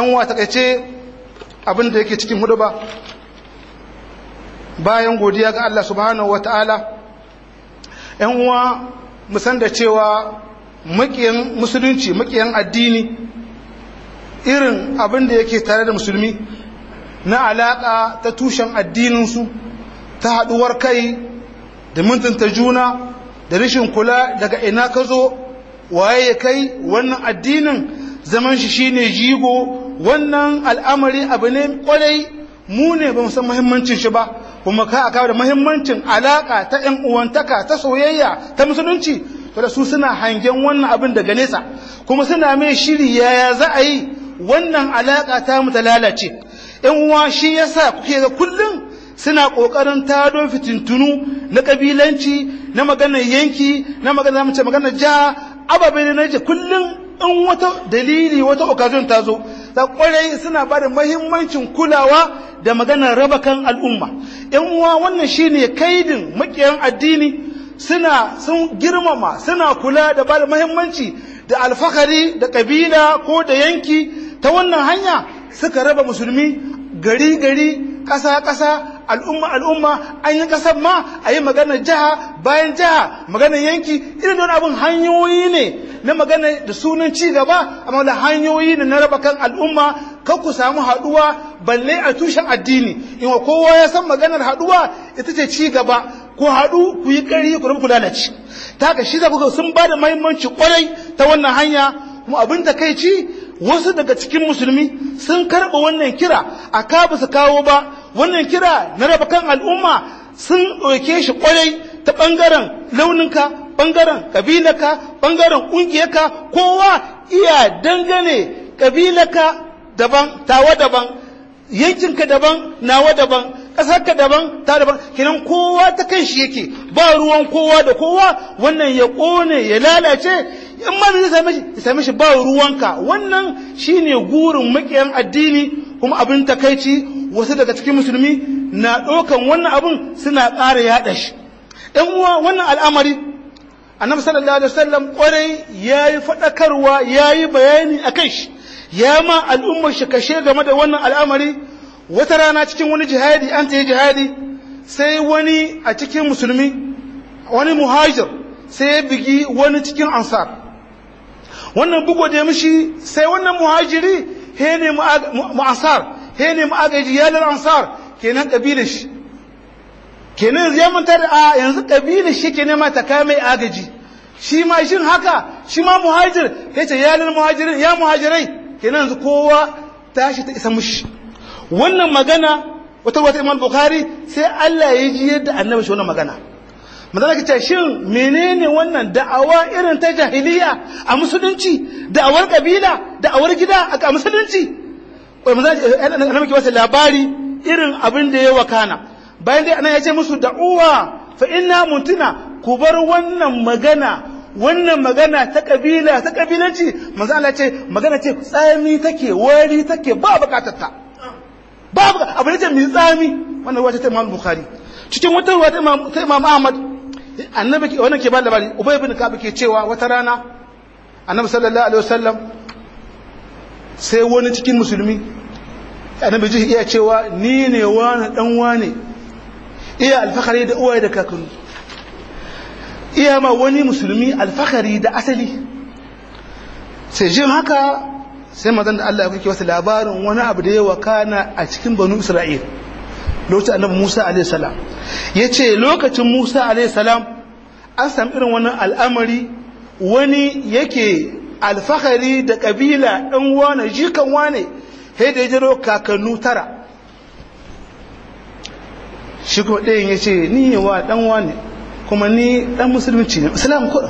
yan wa takaice abin da yake cikin hudu ba bayan godiya ga Allah subhanahu wa ta'ala yan uwa musan da cewa makiyan musulunci makiyan addini irin abin da yake tare da musulmi na alaƙa ta tushen addininsu ta haɗuwar kai da mintunta juna da rashin kula daga ina ka zo waye ya kai wannan addinin zaman shi shine jigo wannan al'amari abu ne kwarai mu ne ba san muhimmancin shi ba kuma ka aka da muhimmancin alaka ta ƴan uwantaka ta soyayya ta musulunci to da su suna hangen wannan abin daga nesa kuma suna mai shiri yaya za a yi wannan alaka ta mu ta lalace ƴan uwa shi yasa kuke ga kullum suna ƙoƙarin tado fitintunu na ƙabilanci na maganar yanki na maganar mace maganar jiha ababe ne na kullum in wata dalili wata occasion ta zo da kwarai suna ba da mahimmancin kulawa da maganar raba kan al'umma yan uwa wannan shine kaidin makiyan addini suna sun girmama suna kula da ba da mahimmanci da alfahari da kabila ko da yanki ta wannan hanya suka raba musulmi gari gari ƙasa ƙasa al'umma al'umma an yi ƙasar ma a yi maganar jiha bayan jiha maganar yanki irin don abin hanyoyi ne na magana da sunan ci gaba amma da hanyoyi ne na raba kan al'umma kan ku samu haɗuwa balle a tushen addini in kowa ya san maganar haɗuwa ita ce ci gaba ku haɗu ku yi ƙari ku rabu ku lalace ta haka shi kuka sun ba da mahimmanci kwarai ta wannan hanya kuma abin da kai ci wasu daga cikin musulmi sun karɓa wannan kira a ka ba su kawo ba wannan kira na raba kan al'umma sun ɗauke shi kwarai ta ɓangaren launinka ɓangaren ƙabilarka ɓangaren ƙungiyarka kowa iya dangane ƙabilarka daban tawa daban yankinka daban nawa daban ƙasarka daban ta daban kenan kowa ta kan shi yake ba ruwan kowa da kowa wannan ya ƙone ya lalace in ma zai same shi ya same shi ba ruwanka wannan shine gurin makiyan addini kuma abin takaici wasu daga cikin musulmi na ɗaukan wannan abin suna ƙara yaɗa shi ɗan uwa wannan al'amari annabi sallallahu alaihi wasallam kwarai yayi faɗakarwa yayi bayani akan shi ya ma al'ummar shi kashe game da wannan al'amari wata rana cikin wani jihadi an ta yi jihadi sai wani a cikin musulmi wani muhajir sai ya bigi wani cikin ansar wannan bugu da mishi sai wannan muhajiri he ne mu ansar he ne mu agaji yalar ansar kenan kabilar shi kenan ya manta da a yanzu kabilar shi ke nema ta kai mai agaji shi ma shin haka shi ma muhajir ya ce yalar muhajirin ya muhajirai kenan yanzu kowa tashi ta isa mushi wannan magana wata wata imam bukhari sai Allah ya ji yadda annabi shi wannan magana magana kace shin menene wannan da'awa irin ta jahiliya a musulunci da'awar kabila da'awar gida a musulunci wai manzo annabi ke wasa labari irin abin da ya wakana bayan dai anan ya ce musu da'uwa fa inna muntuna ku bar wannan magana wannan magana ta kabila ta kabilanci manzo Allah ce magana ce tsami take wari take ba bukatar ta babu abu ne ce mai tsami wannan ruwa ta Imam Bukhari cikin wata ruwa ta Imam ta Imam Ahmad annabi ke wannan ke ba labari Ubay ibn Ka'ab ke cewa wata rana annabi sallallahu alaihi wasallam sai wani cikin musulmi annabi ji iya cewa ni ne wani dan wane iya alfahari da uwaye da kakanni iya ma wani musulmi alfahari da asali sai jin haka sai mazan da Allah ya kuke wasu labarin wani abu da ya wakana a cikin banu Isra'il lokacin annabi Musa alaihi salam yace lokacin Musa alaihi salam an samu irin wannan al'amari wani yake alfahari da kabila ɗan wane jikan wane sai da ya jiro kakannu tara shi kuma ɗayan ya ce ni yi wa ɗan wane kuma ni ɗan musulunci ne islam kuɗin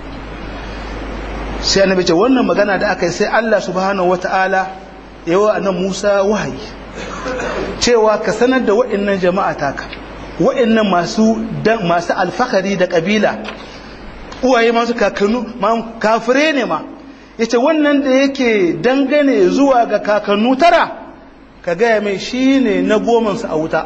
sai annabi ce wannan magana da aka yi sai Allah subhanahu wata'ala ya wa annan Musa wahayi cewa ka sanar da wa'annan jama'a taka wa'annan masu masu alfahari da kabila uwaye masu kakannu ma kafire ne ma yace wannan da yake dangane zuwa ga kakannu tara ka gaya mai shine na gomansu a wuta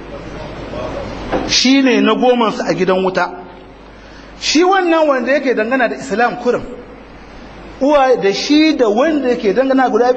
shine na gomansu a gidan wuta shi wannan wanda yake dangana da islam kurin uwa da shi da wanda yake dangana guda biyun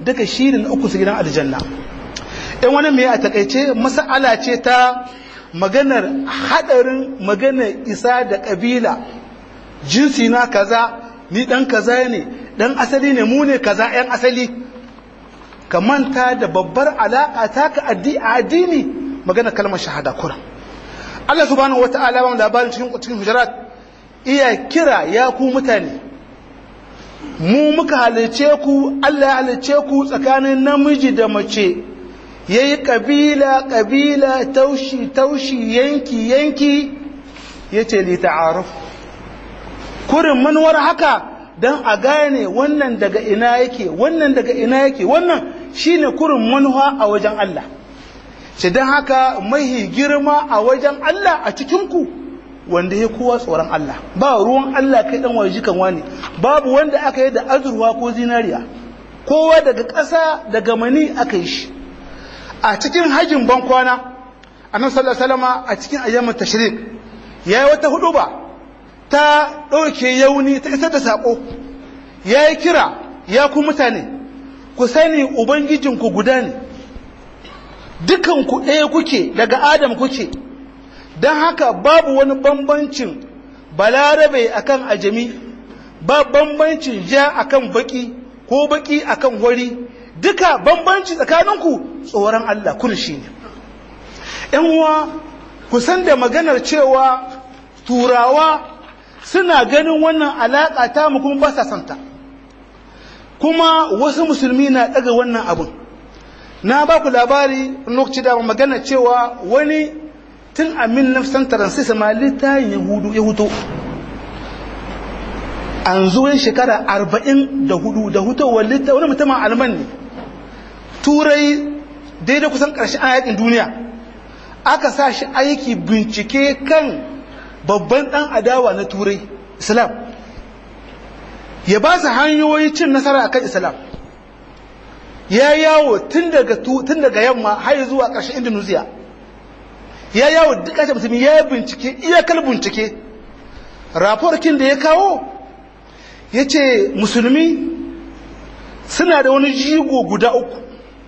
duka shi ne na uku su gidan aljanna in wani mai a takaice mas'ala ce ta maganar hadarin maganar isa da kabila jinsi na kaza ni dan kaza ne dan asali ne mu ne kaza yan asali ka manta da babbar alaka ta ka addini magana kalmar shahada kuran Allah subhanahu wata'ala ba mu labarin cikin cikin hujurat iya kira ya ku mutane mu muka halice ku Allah ya halice ku tsakanin namiji da mace yayi kabila kabila taushi taushi yanki yanki yace li ta'aruf kurin manuwar haka dan a gane wannan daga ina yake wannan daga ina yake wannan shine kurin manuwa a wajen Allah shi dan haka mahi girma a wajen Allah a cikin ku wanda ya kowa tsoron Allah ba ruwan Allah kai dan waje kan wani babu wanda aka yi da azurwa ko zinariya kowa daga ƙasa daga mani aka yi shi a cikin hajjin bankwana annabi sallallahu alaihi wasallam a cikin ayyamin tashrik yayi wata huduba ta dauke yauni ta isar da sako yayi kira ya ku mutane ku sani ubangijinku guda ne dukan ku ɗaya kuke daga adam kuke don haka babu wani bambancin balarabe akan ajami ba bambancin ja akan baki ko baki akan wari duka bambanci tsakaninku tsoron Allah kun shi ne ‘yan uwa kusan da maganar cewa turawa suna ganin wannan alaƙa ta mu kuma ba sa santa kuma wasu musulmi na ɗaga wannan abin na ba ku labari lokaci da magana cewa wani tun a min nafsan taransisa ma littayin yahudu ya huto an zuwan shekara arba'in da hudu da hutowar littayin wani mutumin alman ne turai daidai kusan ƙarshen yakin duniya aka sa shi aiki bincike kan babban ɗan adawa na turai islam ya ba su hanyoyi cin nasara akan islam ya yawo tun daga yamma har zuwa ƙarshen indonesia ya yawo duk ƙasar musulmi ya bincike iyakar bincike raporkin da ya kawo ya ce musulmi suna da wani jigo guda uku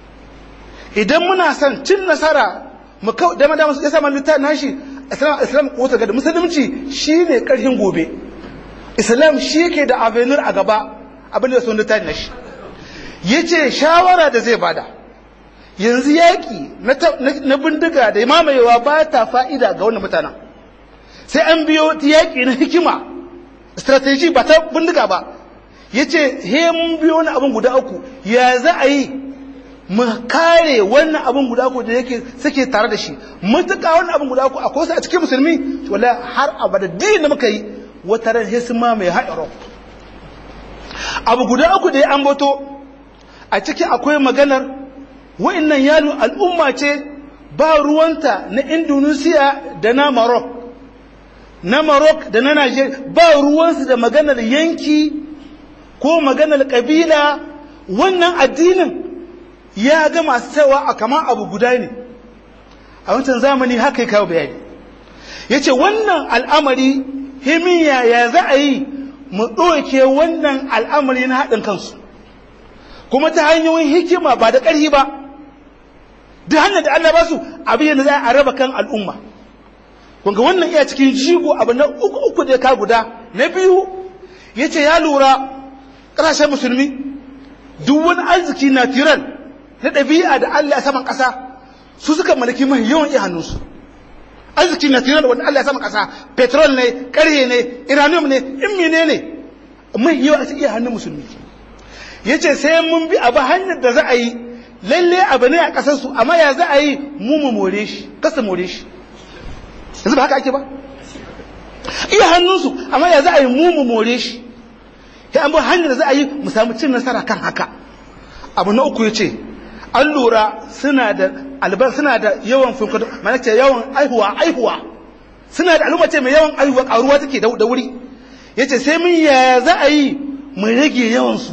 idan muna son cin nasara mu kau dama dama ya sama littafin nashi islam islam kota gada musulunci shine karfin gobe islam shi yake da avenir a gaba abin da sun littafin nashi yace shawara da zai bada yanzu yaki na bindiga da mamayewa ba ta fa'ida ga wannan mutanen sai an biyo yaki na hikima strategy ba ta bindiga ba yace he mun biyo wani abin guda uku ya za a yi mu kare wannan abin guda ku da yake suke tare da shi mutuka wannan abin guda ku akwai su a cikin musulmi wala har abada din da muka yi wata ran sai sun ma mai haɗaro abu guda uku da ya ambato a ciki akwai maganar wa'annan yalo al'umma ce ba ruwanta na Indonesia da na Maroc na Maroc da na Nigeria ba ruwansu da maganar yanki ko maganar kabila wannan addinin ya ga masu cewa a kama abu guda ne a wancan zamani haka ya kawo bayani ya ce wannan al'amari himiya ya za a yi mu ɗauke wannan al'amari na haɗin kansu kuma ta hanyoyin hikima ba da ƙarfi ba duk hanyar da Allah ba su abin da za a raba kan al'umma kunga wannan iya cikin jigo abu na uku uku da ka guda na biyu ya ce ya lura ƙasashen musulmi duk wani arziki na tiran na ɗabi'a da Allah ya saman ƙasa su suka malaki mai yawan iya hannunsu arziki na tiran da wanda Allah ya saman ƙasa petrol ne ƙarye ne iranium ne in mene ne mai yawa a iya hannun musulmi ya ce sai mun bi abu hanyar da za a yi lalle abu ne a ƙasarsu amma ya za a yi mu mu more shi kasa more shi yanzu ba haka ake ba iya hannunsu amma ya za a yi mu mu more shi ya an bi hanyar da za a yi mu samu cin nasara kan haka abu na uku ya ce an lura suna da albar suna da yawan finkar mana ce yawan aihuwa aihuwa suna da al'umma ce mai yawan aihuwa karuwa take da wuri ya ce sai mun ya za a yi mu rage yawansu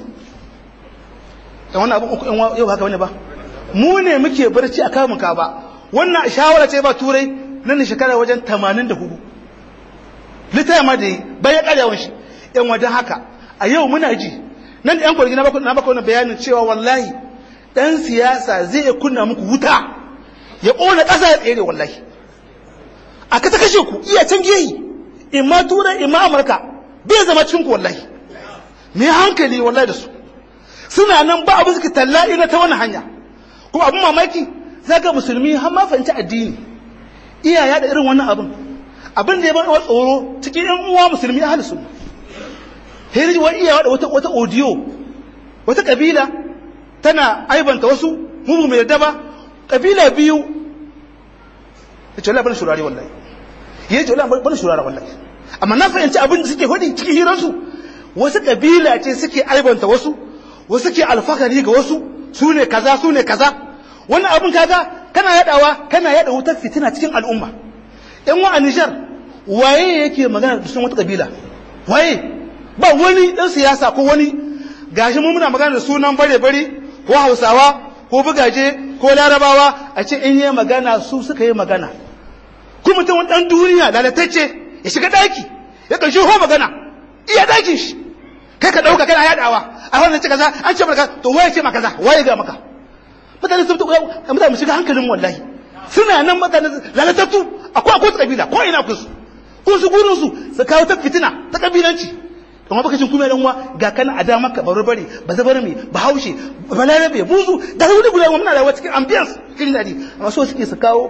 da wannan abin uku yau haka wani ba mu ne muke barci a kamun ka ba wannan shawara ce ba turai nan ne shekara wajen 84 littaya ma da yi bayan karyawan shi yan wajen haka a yau muna ji nan da yan kwargi na baka wani bayanin cewa wallahi dan siyasa zai kunna muku wuta ya ƙona ƙasa ya tsere wallahi aka ta kashe ku iya can geyi imma turai imma amurka bai zama cikin ku wallahi me hankali wallahi da su suna nan ba abu suke talla ina ta wani hanya kuma abin mamaki zaga musulmi har ma fahimci addini iya da irin wannan abin abin da ya bar tsoro cikin yan uwa musulmi ahli sunna hiri wa iya da wata wata audio wata kabila tana aibanta wasu mu mai yadda ba kabila biyu yace wallahi bana shurare wallahi yace wallahi bana shurare wallahi amma na fahimci abin da suke hudi cikin hiransu wasu kabila ce suke aibanta wasu wasu ke alfakari ga wasu su ne kaza su ne kaza wannan abin kaga kana yadawa kana yada wutar fitina cikin al'umma yan wa a Nijar waye yake magana da sunan wata kabila waye ba wani dan siyasa ko wani gashi mu muna magana da sunan bare bare ko Hausawa ko bugaje ko Larabawa a ce in yi magana su suka yi magana ku mutum dan duniya lalatacce ya shiga daki ya kashi ho magana iya dakin shi kai ka dauka kana yadawa a wannan ce kaza an ce maka to waye ce maka kaza waye ga maka mutane sun tuka mutane mu shiga hankalin wallahi suna nan mutane lalatattu akwai akwai kabila ko ina kun su kun su gurin su su kawo ta fitina ta kabilanci kuma baka cin kuma dan uwa ga kana a da maka barbare ba zabar me ba haushe ba larabe buzu da wani guda muna rayuwa cikin ambiance cikin dadi amma so suke su kawo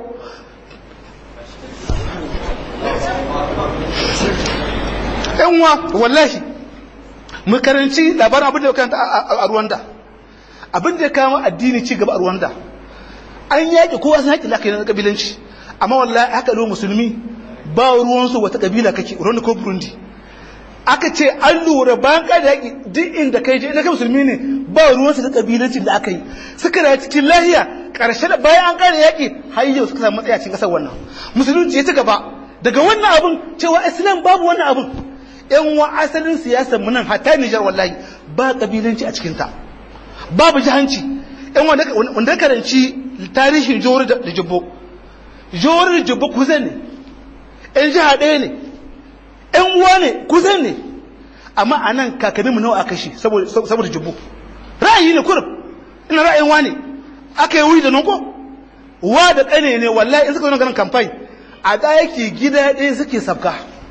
yan uwa wallahi mu karanci labarin abin da ya karanta a Rwanda abin da ya kawo addini ci gaba a Rwanda an yaƙi kowa sun yaƙi lakai na kabilanci amma wallahi haka lo musulmi ba ruwansu wata kabila kake Rwanda ko Burundi aka ce an lura bayan kada yaƙi duk inda kai je ina kai musulmi ne ba ruwansu da kabilanci da aka yi suka da cikin lahiya ƙarshe da bayan an kada yaƙi har yau suka samu matsaya cikin ƙasar wannan musulunci ya ci gaba daga wannan abin cewa islam babu wannan abin yan wa asalin siyasar mu nan hatta Nijar wallahi ba kabilanci a cikin ta babu jahanci yan wanda wanda karanci tarihin Johor da Jibbo Johor da Jibbo kuzan ne yan jiha ɗaya ne yan uwa ne kuzan ne amma anan kakanninmu nawa aka shi saboda saboda Jibbo ra'ayi ne kurum ina ra'ayin wani aka yi wuri da nonko wa da ƙane ne wallahi in suka zo ganin kamfani a ɗaki gida ɗaya suke sabka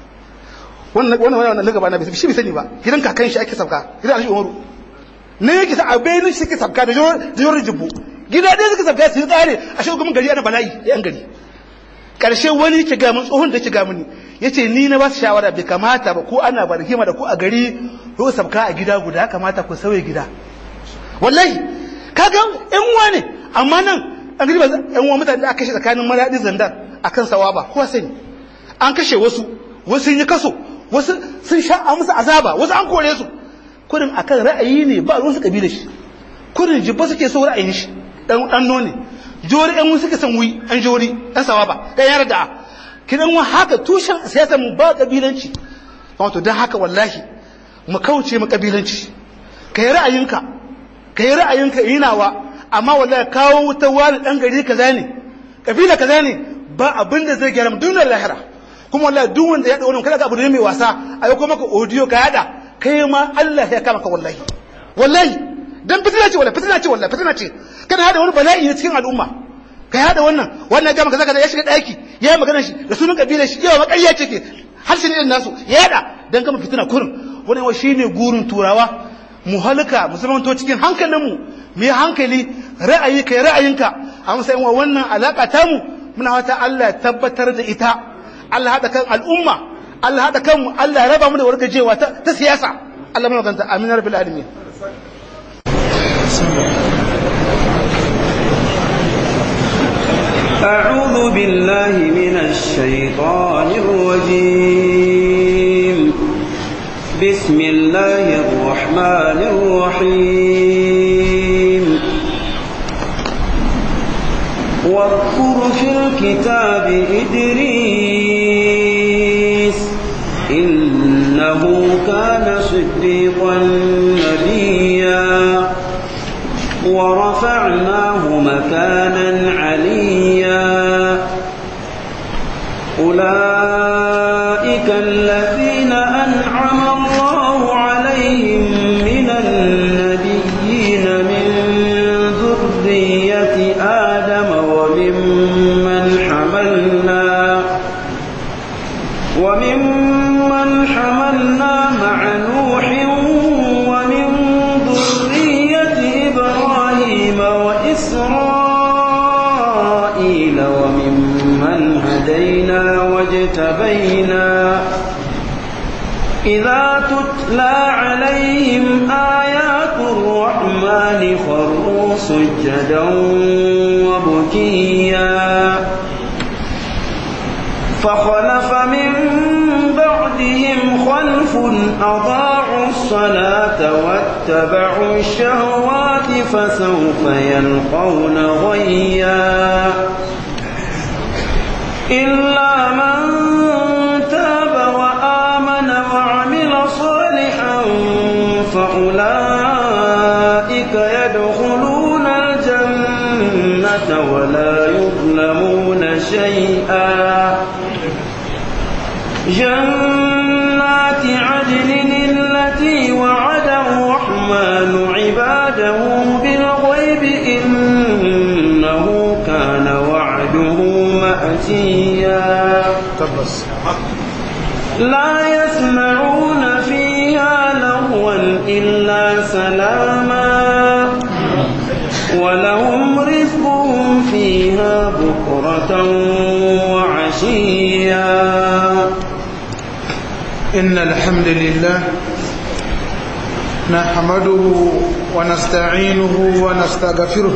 wannan wannan wannan lagaba na shi bai sani ba gidan kakan shi ake sabka gidan alhaji umaru ne yake sa abai shi ke sabka da jawar jibbu gida ɗaya suka sabka su tsare a shi gumin gari ana bala'i yan gari karshe wani yake ga mun tsohon da yake ga mini yace ni na ba su shawara bai kamata ba ko ana ba hima da ko a gari ko sabka a gida guda kamata ku sauye gida wallahi kaga yan uwa ne amma nan an gari ba yan uwa mutane da aka kashe tsakanin maradi zandar akan sawaba ko sani an kashe wasu wasu sun yi kaso wasu sun sha a musu azaba wasu an kore su kurin akan ra'ayi ne ba ruwan su kabila shi kurin jibba suke so ra'ayin shi dan dan none jori ɗan suke son wi an jori ɗan sawaba dan yar da kidan wa haka tushen siyasar mu ba kabilanci wato dan haka wallahi mu kauce mu kabilanci kai ra'ayinka kai ra'ayinka yinawa amma wallahi kawo wuta wani dan gari kaza ne kabila kaza ne ba abin da zai gyara mu duniyar lahira kuma wallahi duk wanda ya da wannan kada ka abu ne mai wasa a yau maka audio ka yada kai ma Allah ya kama ka wallahi wallahi dan fitina ce wallahi fitina ce wallahi fitina ce kana hada wani bala'i ne cikin al'umma ka yada wannan wannan ga maka zaka ya shiga daki ya yi magana shi da sunan kabilar shi yawa makariya ce ke harshen irin nasu ya yada dan kama fitina kurin wannan wa shine gurin turawa mu halka mu zamanto cikin hankalinmu mu yi hankali ra'ayi kai ra'ayinka a matsayin wa wannan alaka tamu muna wata Allah ya tabbatar da ita Allah haɗa kan al'umma Allah haɗa kanmu Allah ya raba mu da wargajewa ta siyasa Allah mana ganta amin rabbil alamin أعوذ بالله من الشيطان الرجيم بسم الله الرحمن الرحيم واذكر في الكتاب إدريس إنه كان صديقا نبيا ورفعناه مكانا عليا أولئك الذين أنعم الله عليهم من النبيين من ذرية آدم وممن حملنا وممن حملنا مع نوح ومن ذرية إبراهيم وإسرائيل وممن هدينا واجتبينا إذا تتلى عليهم آيات الرحمن خروا سجدا وبكيا فخلف من بعدهم خلف أضاعوا الصلاة واتبعوا الشهوات فسوف يلقون غيا إلا من تاب وآمن وعمل صالحا فأولئك يدخلون الجنة ولا يظلمون شيئا جنات عدن التي وعد الرحمن عباده بالغيب إنه كان وعده مأتيا tabbas لا يسمعون فيها لغوا إلا سلاما ولهم رزقهم فيها بكرة وعشيا إن الحمد لله نحمده ونستعينه ونستغفره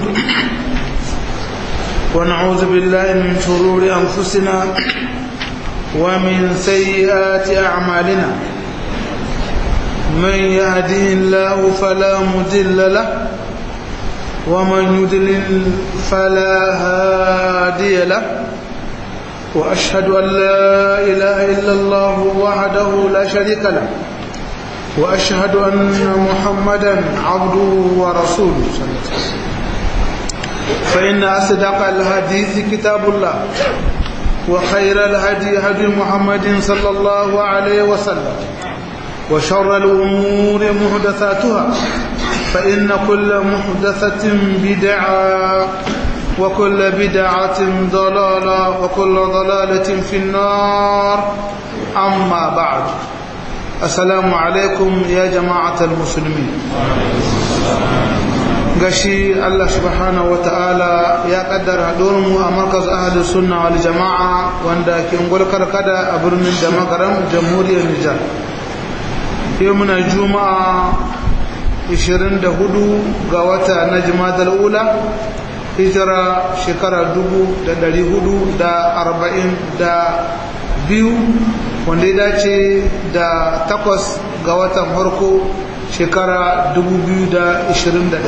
ونعوذ بالله من شرور أنفسنا ومن سيئات أعمالنا من يهده الله فلا مضل له ومن يضلل فلا هادي له وأشهد أن لا إله إلا الله وحده لا شريك له وأشهد أن محمدا عبده ورسوله صلى الله عليه وسلم فإن أصدق الحديث كتاب الله وخير الهدي هدي محمد صلى الله عليه وسلم وشر الأمور محدثاتها فإن كل محدثة بدعة وكل بدعة ضلالة وكل ضلالة في النار أما بعد السلام عليكم يا جماعة المسلمين gashi Allah subhanahu wata'ala ya kaddara mu a markaz ahli sunna wal jama'a wanda ke ngulkar kada a birnin da magaram jamhuriyar Nijar yau muna juma'a 24 ga wata na jimadar ula hijira shekara 442 wanda ya dace da takwas ga watan farko shekara 2021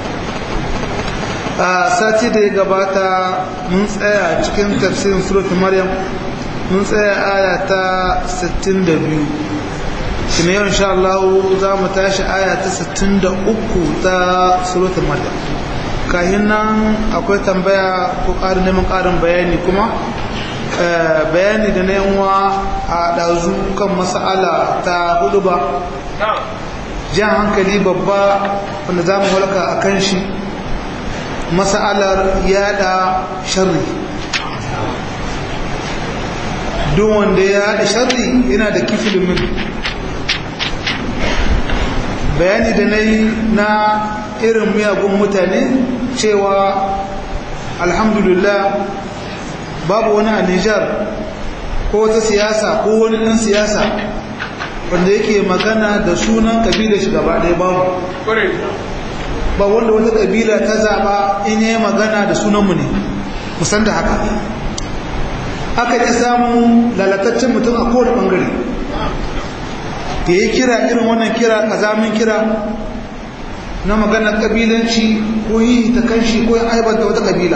a sati da ya gabata mun tsaya cikin tafsirin suratun maryam mun tsaya aya ta 62 shine yau insha Allah za mu tashi aya ta 63 ta suratun maryam kahin nan akwai tambaya ko ƙarin neman ƙarin bayani kuma bayani da na yanwa a ɗazu kan mas'ala ta hudu ba jan hankali babba wanda za mu halka a kan shi mas'alar yada sharri duk wanda ya yada sharri yana da kifilin min bayani da na yi na irin miyagun mutane cewa alhamdulillah babu wani a Nijar ko wata siyasa ko wani ɗan siyasa wanda yake magana da sunan kabila shi gaba ɗaya babu ba wanda wata kabila ta zaɓa in yi magana da sunanmu ne musan da haka aka ƙi samun lalataccen mutum a kowane ɓangare da ya kira irin wannan kira ƙazamin kira na maganar kabilanci ko yi ta kanshi ko yin aibanta wata kabila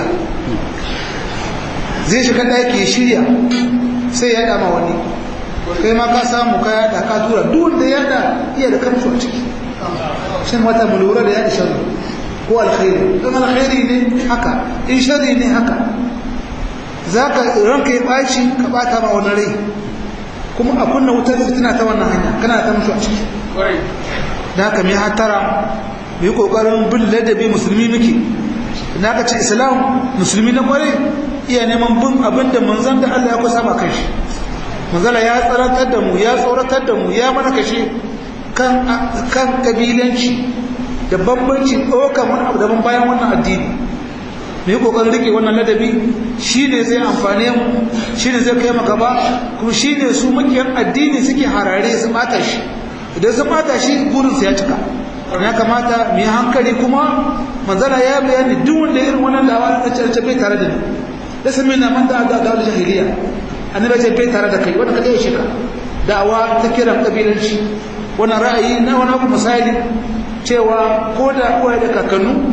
zai shiga ɗaki shirya sai ya dama wani kai ma ka samu ka yada ka tura duk da yada iya da kamsu a ciki shin wata mu lura da yada sharri ko alkhairi don alkhairi ne haka in sharri ne haka za ka ranka ya ɓaci ka ɓata ma wani rai kuma a kunna wutar fitina ta wannan hanya kana ta musu a ciki da haka mai hatara mai kokarin bin ladabi musulmi muke na ka ce islam musulmi na kwarai iya neman bin abin da manzan da Allah ya kusa ma kai shi manzala ya tsaratar da mu ya tsoratar da mu ya mana kashe kan kan kabilanci da bambanci ɗaukar wani abu daban bayan wannan addini mu yi ƙoƙarin rike wannan ladabi shi ne zai amfane mu shi ne zai kai mu gaba kuma shi ne su makiyar addini suke harare su ɓata shi idan su ɓata shi burinsu ya cika ya kamata mu yi hankali kuma manzala ya bayani duk wanda irin wannan dawa da ce bai tare da ni da sami na man da da da jahiliya annabi ce bai tare da kai wanda kaga shi ka da'awa ta kiran kabilanci wannan ra'ayi na wani abu misali cewa ko da uwaye da kakannu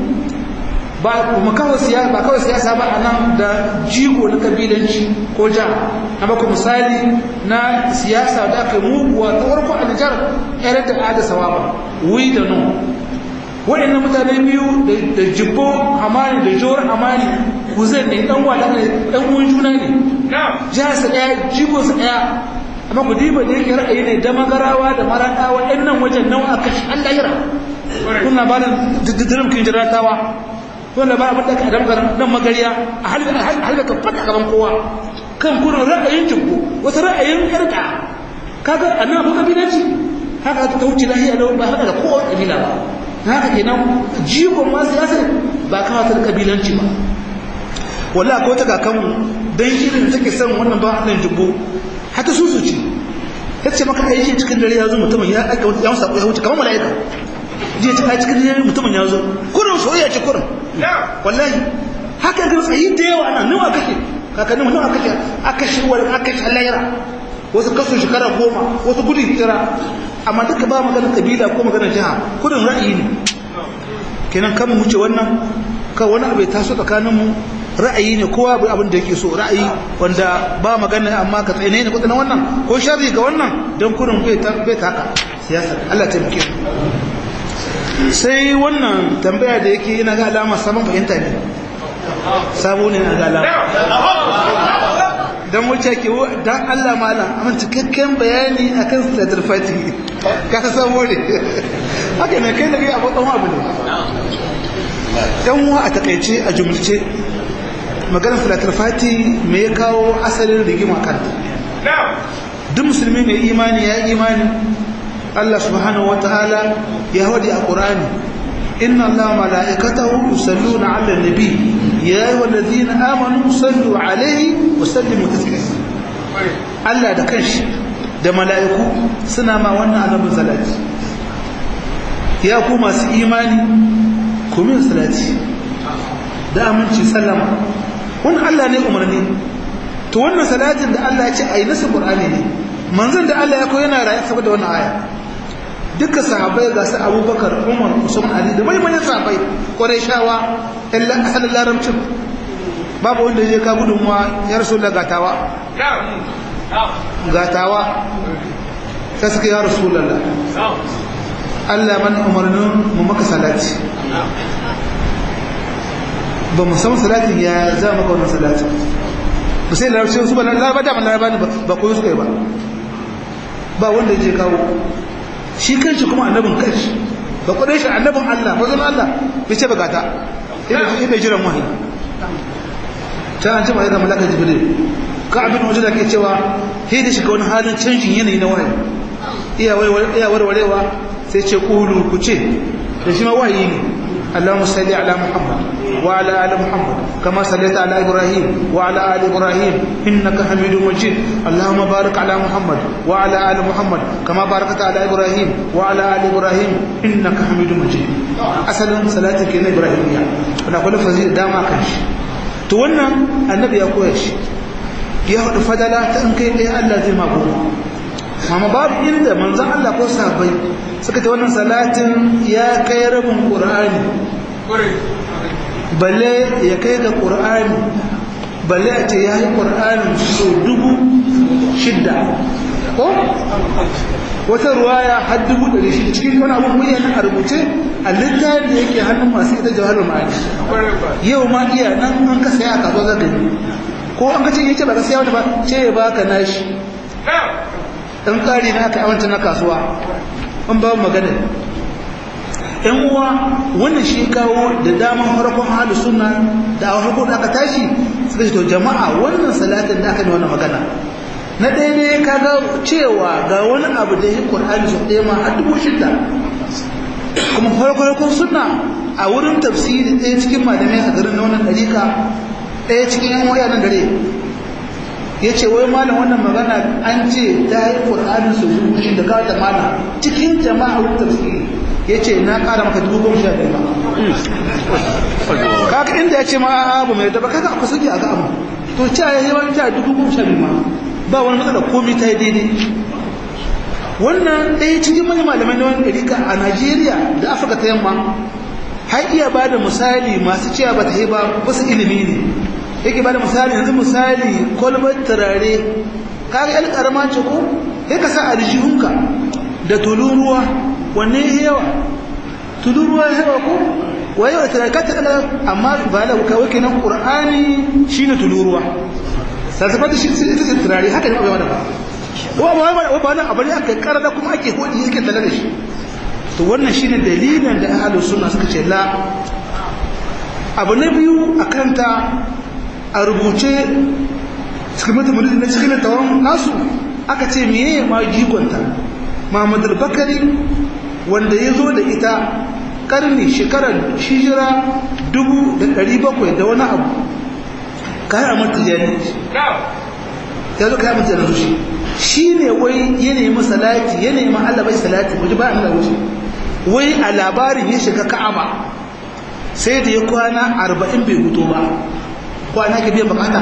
ba kuma kawai siyasa ba kawai siyasa ba anan da jigo na kabilanci ko ja na baku misali na siyasa da aka yi muguwa ta farko a Nijar yar da ada sawaba wi da no waɗannan mutane biyu da jibbo hamani da jor hamani kuzan ne dan wada ne dan uwan juna ne jihar sa daya jigo sa daya amma ku diba da yake ra'ayi ne da magarawa da maradawa ɗan nan wajen nawa aka shi Allah yira kun labarin diddirin kin jiratawa wanda ba abin da ka damgar nan magariya a halga ka fata gaban kowa kan kurin ra'ayin jibbo wasu ra'ayin yarda kaga annan abu kabilanci haka ta wuce lahiya lau ba haka da kowa kabila ba haka kenan jigon ma siyasa ba kawatar kabilanci ba wallahi ko ta kakan dan irin take son wannan ba Allah jibbo hata su su ce yace maka aiki cikin dare ya zo mutumin ya aka ya sako ya wuce kamar malaika je ta kai cikin dare mutumin ya zo kurin soyayya ce kurin wallahi haka ga tsayi da yawa ana nawa kake kakannin nawa kake aka shi wani aka shi halayra wasu kasu shekara goma wasu gudun hijira amma duka ba magana kabila ko magana jiha kudin ra'ayi ne kenan kan mu wuce wannan ka wani abu ya taso tsakanin mu ra'ayi ne kowa bai abin da yake so ra'ayi wanda ba magana amma ka tsaye ne kudin wannan ko sharri ga wannan don kudin bai taka siyasa Allah ta muke sai wannan tambaya da yake yana ga alama saman fahimta ne sabo ne na ga alama don wuce ke don Allah malam amin cikakken bayani a kan salatul fati ka samu ne haka ne kai da kai abu ɗan abu ne ɗan wa a takaice a jumlace maganar salatul fati me ya kawo asalin rigima kanta duk musulmi mai imani ya imani Allah subhanahu wa ta'ala ya wadi a ƙurani inna Allah mala'ikatahu yusalluna 'alan nabi ya ayyuhal ladhina amanu sallu 'alaihi wa sallimu taslima Allah da kanshi da mala'iku suna ma wannan annabin salati ya ku masu imani ku min salati da aminci sallama wannan Allah ne umarni to wannan salatin da Allah ya ce ayi nasu Qur'ani ne manzon da Allah ya koyi yana rayu saboda wannan aya duka sahabbai ga su abubakar umar usman ali da maimanin sahabbai kwarai shawa ahalin laramcin babu wanda je ka gudunmuwa ya rasu da gatawa gatawa ta suka ya rasu lalla allah mana umarnin mu maka salati ba mu san salatin ya za maka wannan salatin ba sai larabci su ba laraba da laraba ne ba koyo suka yi ba ba wanda je kawo shi kanshi kuma annabin kanshi ba kudai shi annabin Allah ba zama Allah bai ce bagata ina jiran wahayi ta an ce ma ga malaka jibril ka abin wajen da ke cewa sai da shiga wani halin canjin yanayi na wahayi iya warwarewa sai ce kulu ku ce da shi ma wahayi ne اللهم صل على محمد وعلى ال محمد كما صليت على ابراهيم وعلى ال ابراهيم انك حميد مجيد اللهم بارك على محمد وعلى ال محمد كما باركت على ابراهيم وعلى ال ابراهيم انك حميد مجيد اصلا صلاتك na ibrahimiya ana kula fazi dama kan shi to wannan annabi ya koya shi ya hudu fadala ta in kai ɗaya Allah zai ma goma amma babu inda manzon Allah ko sahabbai suka ta wannan salatin ya kai rabin qur'ani balle ya kai ga qur'ani balle a ce ya yi qur'ani so dubu shidda ko wata ruwaya har dubu ɗari shi cikin wani abun bayyana a rubuce a littafin da yake hannun masu ita jawahar ma'ani yau ma iya nan an ka saya a kasuwa zaka yi ko an ka ce yace ba ka saya wani ba ce ya baka nashi dan ƙari na aka awanta na kasuwa an ba magana yan uwa wannan shi kawo da daman farkon halu sunna da a farko da aka tashi suka ce to jama'a wannan salatin da aka yi wannan magana na ɗaya ne kaga cewa ga wani abu da ya ƙur'ani su ɗaya ma a dubu shida kuma farko sunna a wurin tafsiri ɗaya cikin malamai a garin na wannan ɗarika ɗaya cikin yan waya nan dare ya ce wai malam wannan magana an ce ta yi ƙur'ani su dubu shida kawo ta mana cikin jama'a wurin tafsiri ya ce na ƙara maka dubu goma sha biyu ma kaka inda ya ce ma abu mai daba kaka akwai suke a ga abu to ca ya yi wani ta dubu goma sha biyu ma ba wani matsala komi ta yi daidai wannan ɗaya cikin manyan malamai na wani ɗarika a najeriya da afirka ta yamma har iya ba da misali masu cewa ba ta yi ba wasu ilimi ne yake ba da misali yanzu misali kwalbar turare kaga yan karama ce ko ya ka sa aljihunka da tuluruwa wanne ya yawa tuluruwa ya yawa ko waye wa turare ka ta amma ba da kawai kenan qur'ani shine tuluruwa sassafata shi ita ce turare haka ne abuwa da ba wa ba ba nan abu ne aka karada kuma ake hodi yake tare da shi to wannan shine dalilin da ahlus sunna suka ce la abu na biyu akan ta a rubuce cikin mutum na cikin tawon nasu aka ce meye ma jikonta Muhammad al-Bakari wanda ya zo da ita karni shekarar hijira dubu da ɗari bakwai da wani abu kayan amurta jani ya zo kayan amurta jani shi shi ne wai ya nemi salati ya nemi Allah bai salati wajen ba a nuna wuce wai a labarin ya shiga ka'aba sai da ya kwana arba'in bai hutu ba kwana ke biyan bukata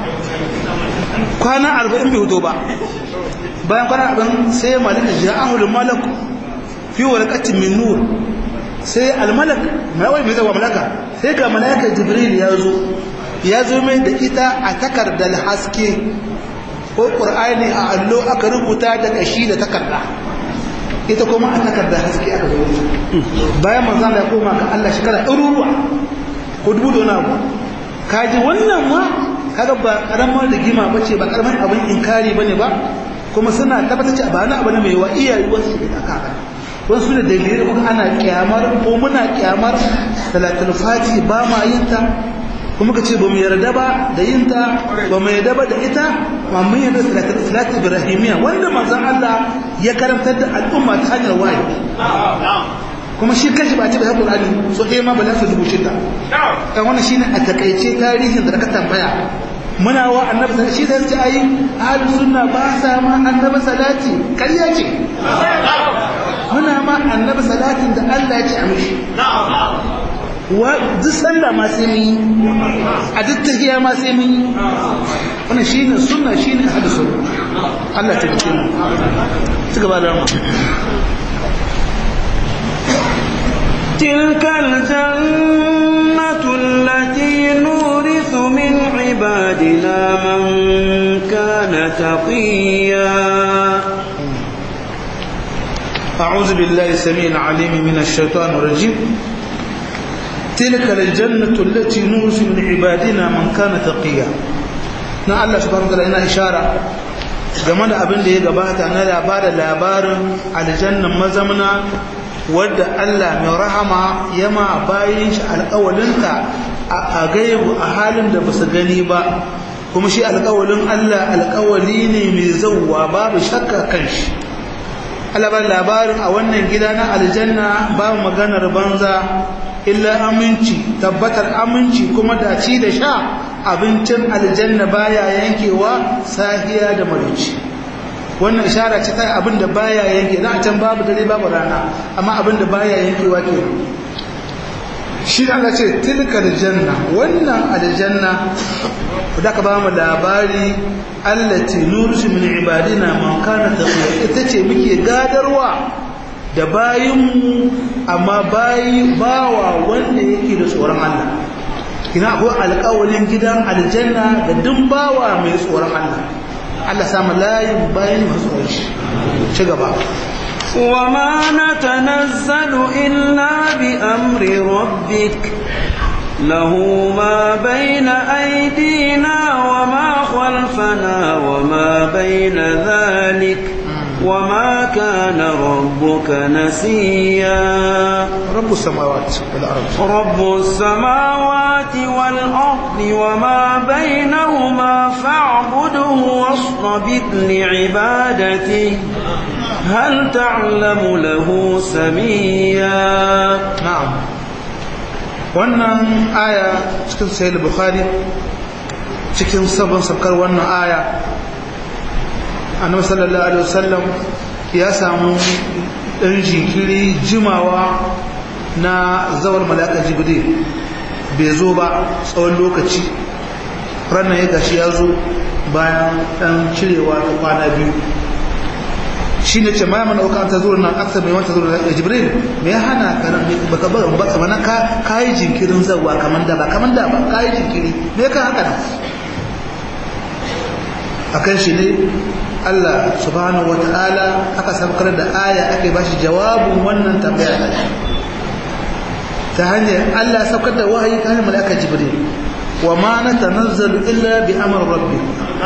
kwana arba'in bai hutu ba bayan kwana arba'in sai malaka ji ahulun malak fi warqatin min nur sai almalak mai wai mai zawa malaka sai ga malaka jibril ya zo ya zo mai da ita a takardar haske ko ƙur'ani a allo aka rubuta da ƙashi da takarda ita kuma a takardar haske aka zo bayan manzan ya koma ga Allah shekara ɗaruruwa ko dubu da wani abu kaji wannan ma kaga ba ƙaramar rigima ba ce ba ƙaramar abin inkari ba ne ba kuma suna tabbatar ce ba na abu ne mai wa iyayi wasu da aka haka wasu da dalilai kuma ana kyamar ko muna kyamar salatul fati ba ma yin ta kuma ka ce ba mu yarda ba da yin ta ba mu yarda ba da ita ma mun yarda salatul salatu ibrahimiya wanda manzon Allah ya karantar da al'umma ta hanyar wahayi kuma shi kashi ba ce da Qur'ani so ɗaya ma ba za su rubuce ta dan wannan shine a takaice tarihin da ka tambaya muna wa annabi sallallahu shi da yace ayi ahlus sunna ba sa ma annabi salati kariya ce muna ma annabi salatin da Allah ya ce a mishi wa duk sallah ma sai mun yi a duk tahiyya ma sai mun yi wannan shine sunna shine ahlus sunna Allah ta ce mu ci gaba da mu تلك الجنة التي نورث من عبادنا من كان تقيا أعوذ بالله السميع العليم من الشيطان الرجيم تلك الجنة التي نورث من عبادنا من كان تقيا na Allah subhanahu wa ta'ala ina ishara game da abin da ya gabata na labarin labarin aljannan mazamna wadda Allah mai rahama yama bayin shi alƙawalinta a gaibu a halin da ba su gani ba kuma shi alƙawalin Allah alƙawali ne mai zauwa babu shakka kan shi alabar labarin a wannan gida na aljanna ba maganar banza illa aminci tabbatar aminci kuma daci da sha abincin aljanna baya yankewa sahiya da marici wannan ishara ce ta abin da baya yanke na a can babu dare babu rana amma abin da baya yankewa ke shi da Allah ce tilka aljanna wannan aljanna da ka ba mu labari allati nursu min ibadina man kana taqiya ita ce muke gadarwa da bayinmu amma bayi bawa wanda yake da tsoron Allah kina akwai alƙawalin gidan aljanna da duk bawa mai tsoron Allah Allah samu layin bayin masu tsoron shi ci gaba وما نتنزل إلا بأمر ربك له ما بين أيدينا وما خلفنا وما بين ذلك وما كان ربك نسيا رب السماوات والأرض رب السماوات والأرض وما بينهما فاعبده واصطبر لعبادته هل تعلم له سميا na'am wannan aya cikin sahih bukhari cikin sabon sabkar wannan aya annabi sallallahu alaihi wasallam ya samu dan jinkiri jimawa na zawar malaka jibril bai zo ba tsawon lokaci ranar ya gashi ya zo bayan dan cirewa ta kwana biyu shi ne ce ma mana uka ta zuwa nan aksa mai wanta zuwa da jibril me ya hana ka nan baka ba baka mana ka kai jinkirin zawa kaman da ba kaman da ba kai jinkiri me ka haka nan akan shi ne Allah subhanahu wataala aka saukar da aya ake bashi jawabin wannan tambaya da ta hanyar Allah saukar da wahayi ta hanyar malaka jibril wa ma natanazzalu illa bi amri rabbik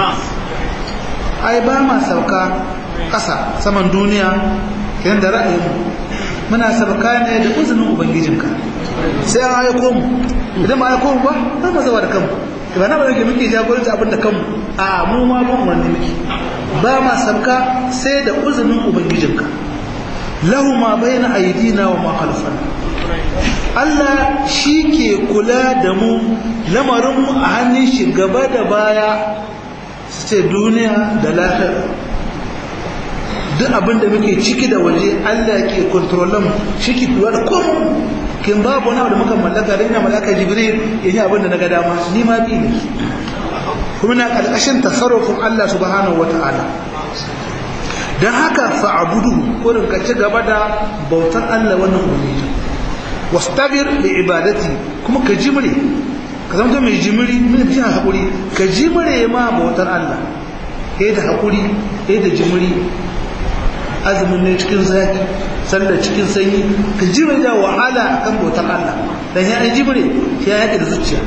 ai ba ma sauka ƙasa saman duniya kiran da ra'ayinmu muna sabaka ne da izinin ubangijinka sai an aiko mu idan ma aiko mu ba za mu zawa da kanmu ba na ba yake muke jagoranci abin da kanmu a mu ma ban wani muke ba ma sabka sai da izinin ubangijinka lahu ma bayna aydina wa ma khalfana Allah shi ke kula da mu lamarinmu a hannun shi gaba da baya su ce duniya da lahira duk abin da muke ciki da waje Allah ke kontrolin shi ke kula da komai kin babu wani abu da muka mallaka da ina mallaka jibril ya yi abin da na ga dama ni ma bi ne kuma na ƙarƙashin tasarrufin Allah subhanahu wata'ala don haka fa'abudu wurin ka ci gaba da bautar Allah wannan ubangiji wastabir li ibadati kuma ka jimre ka zama mai jimri mai fi haƙuri ka jimre ma bautar Allah ya da haƙuri ya da jimri azumin ne cikin zaki sallar cikin sanyi ka jimre da wahala akan bautar Allah dan ya yi jimre ya yaƙi da zuciya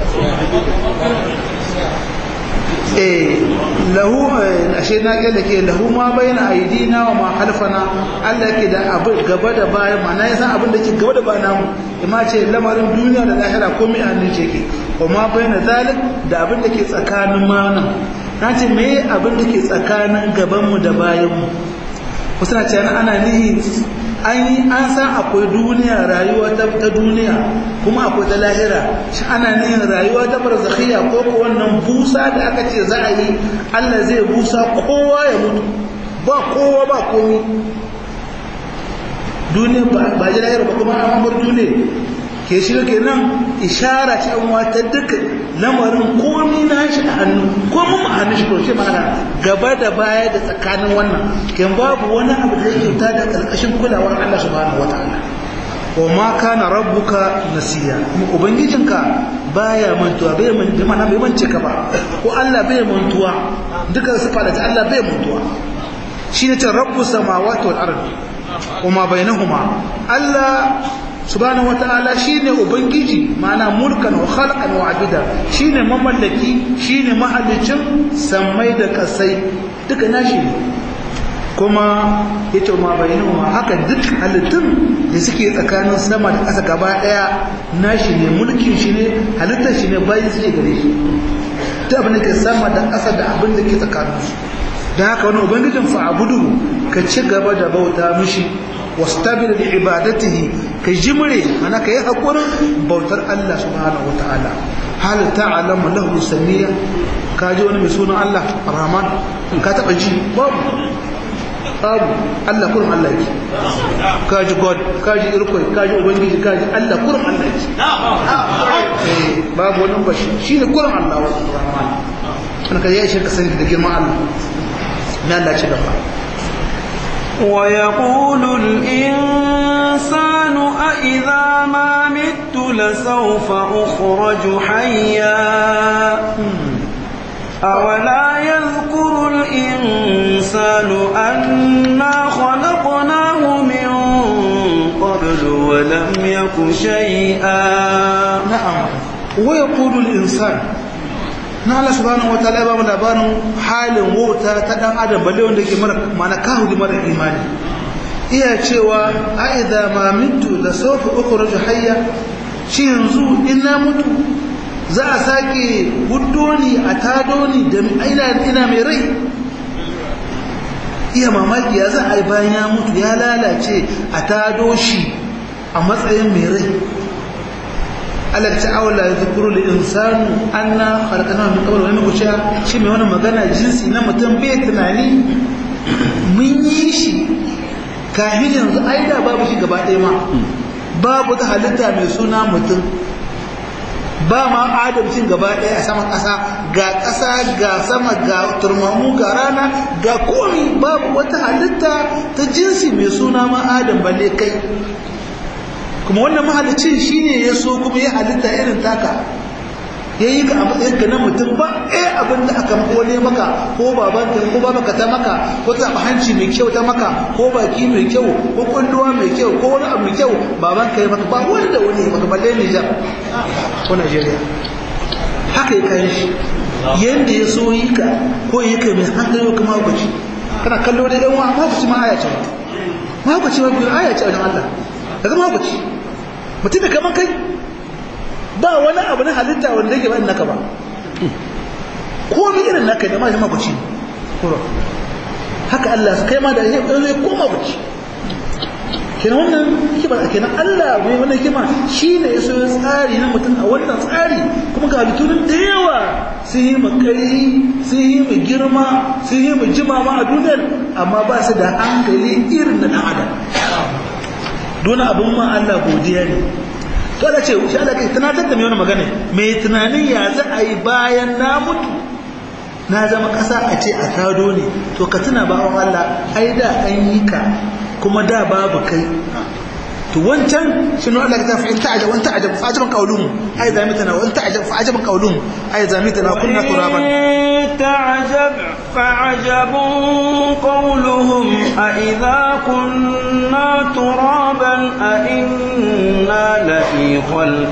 eh lahu ashe na ga da ke lahu ma bayna aidina wa ma halfana Allah ke da abu gaba da baya ma na san abin da ke gaba da baya namu ima ce lamarin duniya da lahira komai a nan ce ke wa ma bayna zalik da abin da ke tsakanin mana na ce me abin da ke tsakanin gaban mu da bayan mu wasu na ce ana nihi an yi an san akwai duniya rayuwa ta duniya kuma akwai ta lahira shi ana nihin rayuwa ta barzakhiya ko ko wannan busa da aka ce za a yi Allah zai busa kowa ya mutu ba kowa ba komi duniya ba ji lahira ba kuma an bar duniya ke shi ke nan ishara ce an wata duka lamarin komi na shi a hannu komi a hannun shi ko ce mana gaba da baya da tsakanin wannan ken babu wani abu da yake ta da karkashin kulawar Allah subhanahu wataala wa ma kana rabbuka nasiya kuma ubangijinka baya mantuwa bai man mana bai mance ka ba ko Allah bai mantuwa duka sifa da Allah bai mantuwa shine ce rabbus samawati wal ardi wa ma bainahuma Allah subhanahu wata'ala shine ubangiji mana mulkan wa khalqan wa abida shine mamallaki shine mahallicin sammai da kasai duka nashi ne kuma yace ma bainahuma haka duk halittun da suke tsakanin sama da ƙasa gaba daya nashi ne mulkin shi ne halittar shi ne bayan suke gare shi duk abin da ke sama da ƙasa da abin da ke tsakanin su dan haka wani ubangijin fa'abudu ka ci gaba da bauta mishi wastabir li ibadatihi ka jimre ana kai hakurin bautar Allah subhanahu wataala hal ta'lamu lahu samiya ka ji wani mai sunan Allah Rahman ka taba ji babu babu Allah kurum Allah yake ka ji God ka ji irkoi ka ji ubangiji ka ji Allah kurum Allah yake eh babu wani bashi shine kurum Allah Rahman kana ka yi shirka sani da girman Allah na Allah ci gaba ويقول الإنسان أإذا ما مت لسوف أخرج حيا أولا يذكر الإنسان أنا خلقناه من قبل ولم يك شيئا نعم ويقول الإنسان na Allah subhanahu wataala ba mu labarin halin wauta ta dan adam balle wanda yake mara mana kahu mara imani iya cewa a idza ma mitu la sawfa ukhruju hayya shi yanzu in na mutu za a sake huddo ni a tado ni da ina ina mai rai iya mamaki ya za a yi bayan ya mutu ya lalace a tado shi a matsayin mai rai Allah ta awala ya zukuru da insanu an na harkana mai kawar wani kuciya shi mai wani magana jinsi na mutum bai tunani mun yi shi kahin yanzu ai da babu shi gaba ɗaya ma babu ta halitta mai suna mutum ba ma adamcin gaba ɗaya a saman ƙasa ga ƙasa ga sama ga turmamu ga rana ga komi babu wata halitta ta jinsi mai suna ma adam balle kai kuma wannan mahalicin shine ya so kuma ya halitta irin taka ya yi ka a matsayin ka na mutum ba eh abin da aka kone maka ko babanka ko babanka ta maka ko taɓa hanci mai kyau ta maka ko baki mai kyau ko kunduwa mai kyau ko wani abu mai kyau babanka ya maka ba wani da wani maka balle Nijar ko Najeriya haka ya kai shi yanda ya so yi ka ko yi ka mai hankali ko kuma hukunci kana kallo da dan wa hukunci ma aya ce ma hukunci ma biyu aya ce wajen Allah daga ma hukunci mutum da kaman kai ba wani abu na halitta wanda yake ba naka ba komai irin naka da ma shi makuci kuro haka Allah su kai ma da zai zai koma kuci kenan wannan hikima kenan Allah mai wannan hikima shine ya so ya tsari na mutum a wannan tsari kuma ga halittunin da yawa sun yi mu kari sun yi mu girma sun yi mu jima ma a duniyar amma ba su da hankali irin na dan adam dole abun ma Allah godiya ne to Allah ce shi Allah kai tunatar da mai wani magana mai tunanin ya za a yi bayan na mutu na zama ƙasa a ce a tado ne to ka tuna bawan Allah ai da an yi ka kuma da babu kai to wancan shi ne Allah ta fa in ta'ajab wa ta'ajab fa ajaban qawluhum ai zamitana wa ta'ajab fa ajaban qawluhum ai zamitana kunna turaban تعجب فعجب قولهم أإذا كنا ترابا أإنا لفي خلق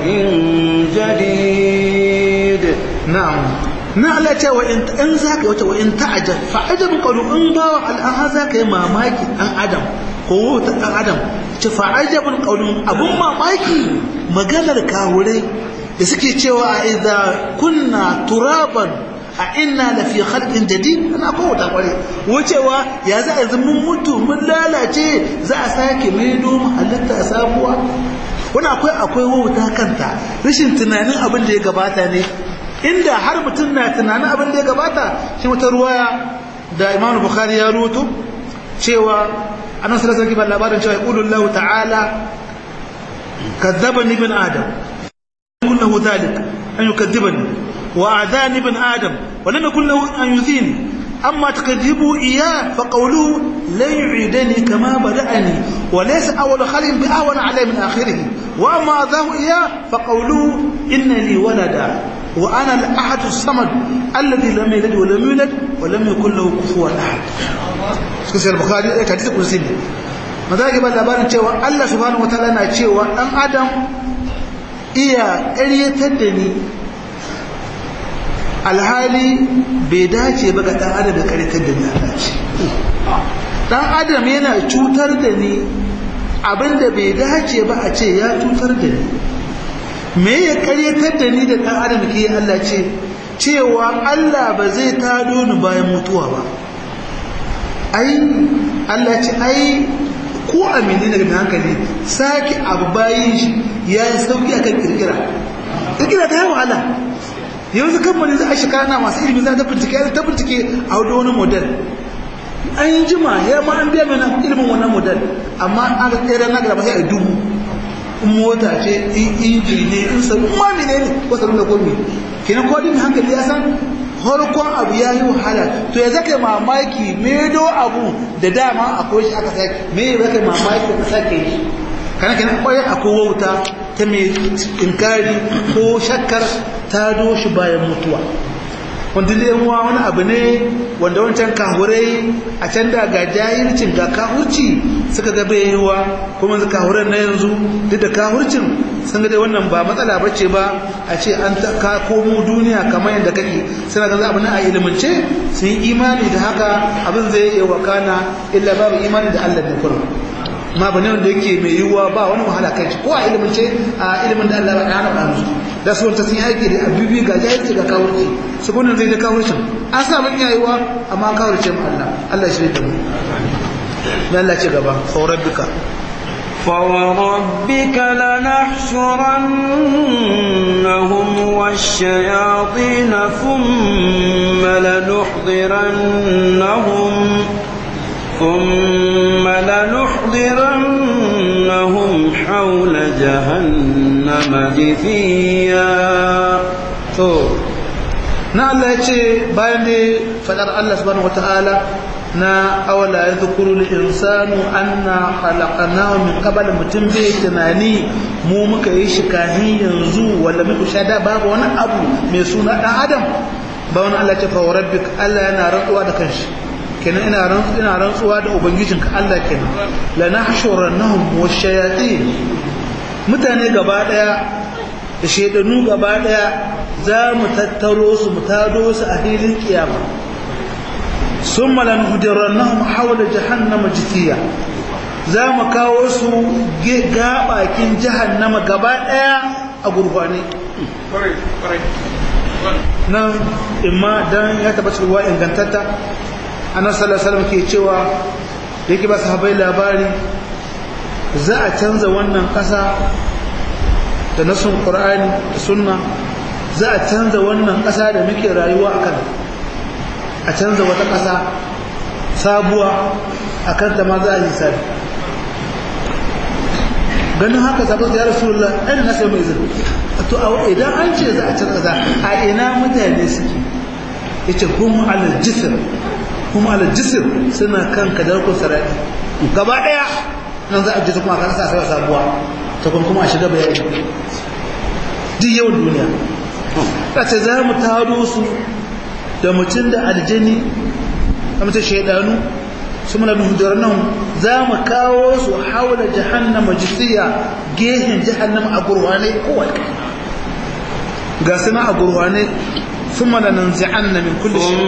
جديد نعم na Allah ce wa in in zaka wata wa in ta'ajab fa ajab qawlu in ba al'an zaka yi mamaki dan adam ko ta dan adam ce fa ajabun qawlu abun mamaki maganar kawurai da suke cewa a idza kunna turaban a inna la fi khalqin jadid ana ko ta kware wucewa ya za a mun mutu mun lalace za a sake maido mu halitta sabuwa wani akwai akwai wauta kanta rashin tunanin abin da ya gabata ne inda har mutum na tunanin abin da ya gabata shi wata ruwaya da Imam Bukhari ya rubuto cewa annabi sallallahu alaihi wasallam labarin cewa yaqulu Allah ta'ala kadzabani ibn adam kullu dhalik an yukadzibani wa adani ibn adam wa lam yakul lahu an yuzini أما تكذبوا إياه فقولوا لا يعيدني كما بدأني وليس أول خلق بأهون علي من آخره وأما أذاه إياه فقولوا إن لي ولدا وأنا الأحد الصمد الذي لم يلد ولم يولد ولم يكن له كفوا أحد سكسي البخاري إيه كديس كرسي maza ke ba labarin cewa Allah subhanahu wataala na cewa dan adam iya ƙaryatar da ni alhali bai dace ba ga dan adam da ƙaryatar da ni Allah ce dan adam yana cutar da ni abinda bai dace ba a ce ya cutar da ni me ya ƙaryatar da ni da dan adam ke Allah ce cewa Allah ba zai tado ni bayan mutuwa ba ai Allah ce ai ko amini daga mai hankali sake abu bayan shi ya yi sauki a kan kirkira kirkira ta yi wahala yanzu kamfani za a shekara na masu ilimi za ta bincike ya ta bincike a wadda wani model an yi jima ya ma an biya mana ilimin wannan model amma an ga tsere na gaba sai a dubu in mota ce in inji ne in sabu ma mene ne ko sabu da gomi kenan kodin hankali ya san farkon abu ya yi wahala to ya zaka mamaki medo abu da dama akwai shi aka sake me ya zaka mamaki ka sake shi kana kana akwai akwai wauta ta mai inkari ko shakkar ta doshi bayan mutuwa wanda zai muwa wani abu ne wanda wancan kahurai a can da ga jahilcin ga kahurci suka ga bai yiwa kuma kahuran na yanzu duk da kahurcin sun ga dai wannan ba matsala ba ce ba a ce an ka komo duniya kamar yadda kake suna ga abu na a ilimance sun yi imani da haka abin zai iya wakana illa babu imani da Allah ne kurum ma bane wanda yake mai yiwuwa ba wani wahala kai shi ko a ilimin ce a ilimin da Allah ya hana musu da su wanta sun yaki da abubi ga jahilci ga kawurci su gunan zai da kawurcin an sa mun yayiwa amma kawurce mu Allah Allah shi da mu ya Allah ce gaba fa rabbika فوربك لنحشرنهم والشياطين ثم لنحضرنهم ثم لنحضرنهم حول جهنم جثيا to na Allah ya ce bayan da fadar Allah subhanahu wataala na awala yadhkuru al-insanu anna khalaqnahu min qabl mutum bai tunani mu muka yi shi kahin yanzu wala muku shada babu wani abu mai suna dan adam ba wani Allah ce fa rabbik Allah yana rantsuwa da kanshi kenan ina rantsuwa ina rantsuwa da ubangijinka Allah kenan la nahshurannahum wash-shayatin mutane gaba daya da shaidanu gaba daya za mu tattaro su mu tado su a filin kiyama sun malan hujjarannahum haula jahannama jithiya za mu kawo su gabakin jahannama gaba daya a gurfane nan imma dan ya tabbata ruwa ingantatta annabi sallallahu alaihi wasallam ke cewa da yake ba sahabbai labari za a canza wannan kasa da nasun qur'ani da sunna za a canza wannan kasa da muke rayuwa akan a canza wata kasa sabuwa akan ta ma za a yi sabi ganin haka sabon ya rasulullah ɗan na sai mai izini to idan an ce za a canza za a ina mutane suke ya ce kuma alal jisir kuma alal jisir suna kan kadarkun sarari gaba ɗaya nan za a jisa kuma kan sa sai sabuwa ta kuma a shiga bayani duk yawan duniya ta ce za mu taro su da mutum da aljani da mutum shaidanu su muna nuhujar nan za mu kawo su haula jahannama jisiya gehen jahannama a gurwane kowai ga suna a gurwane sun mana nan zi'an na min kulle shi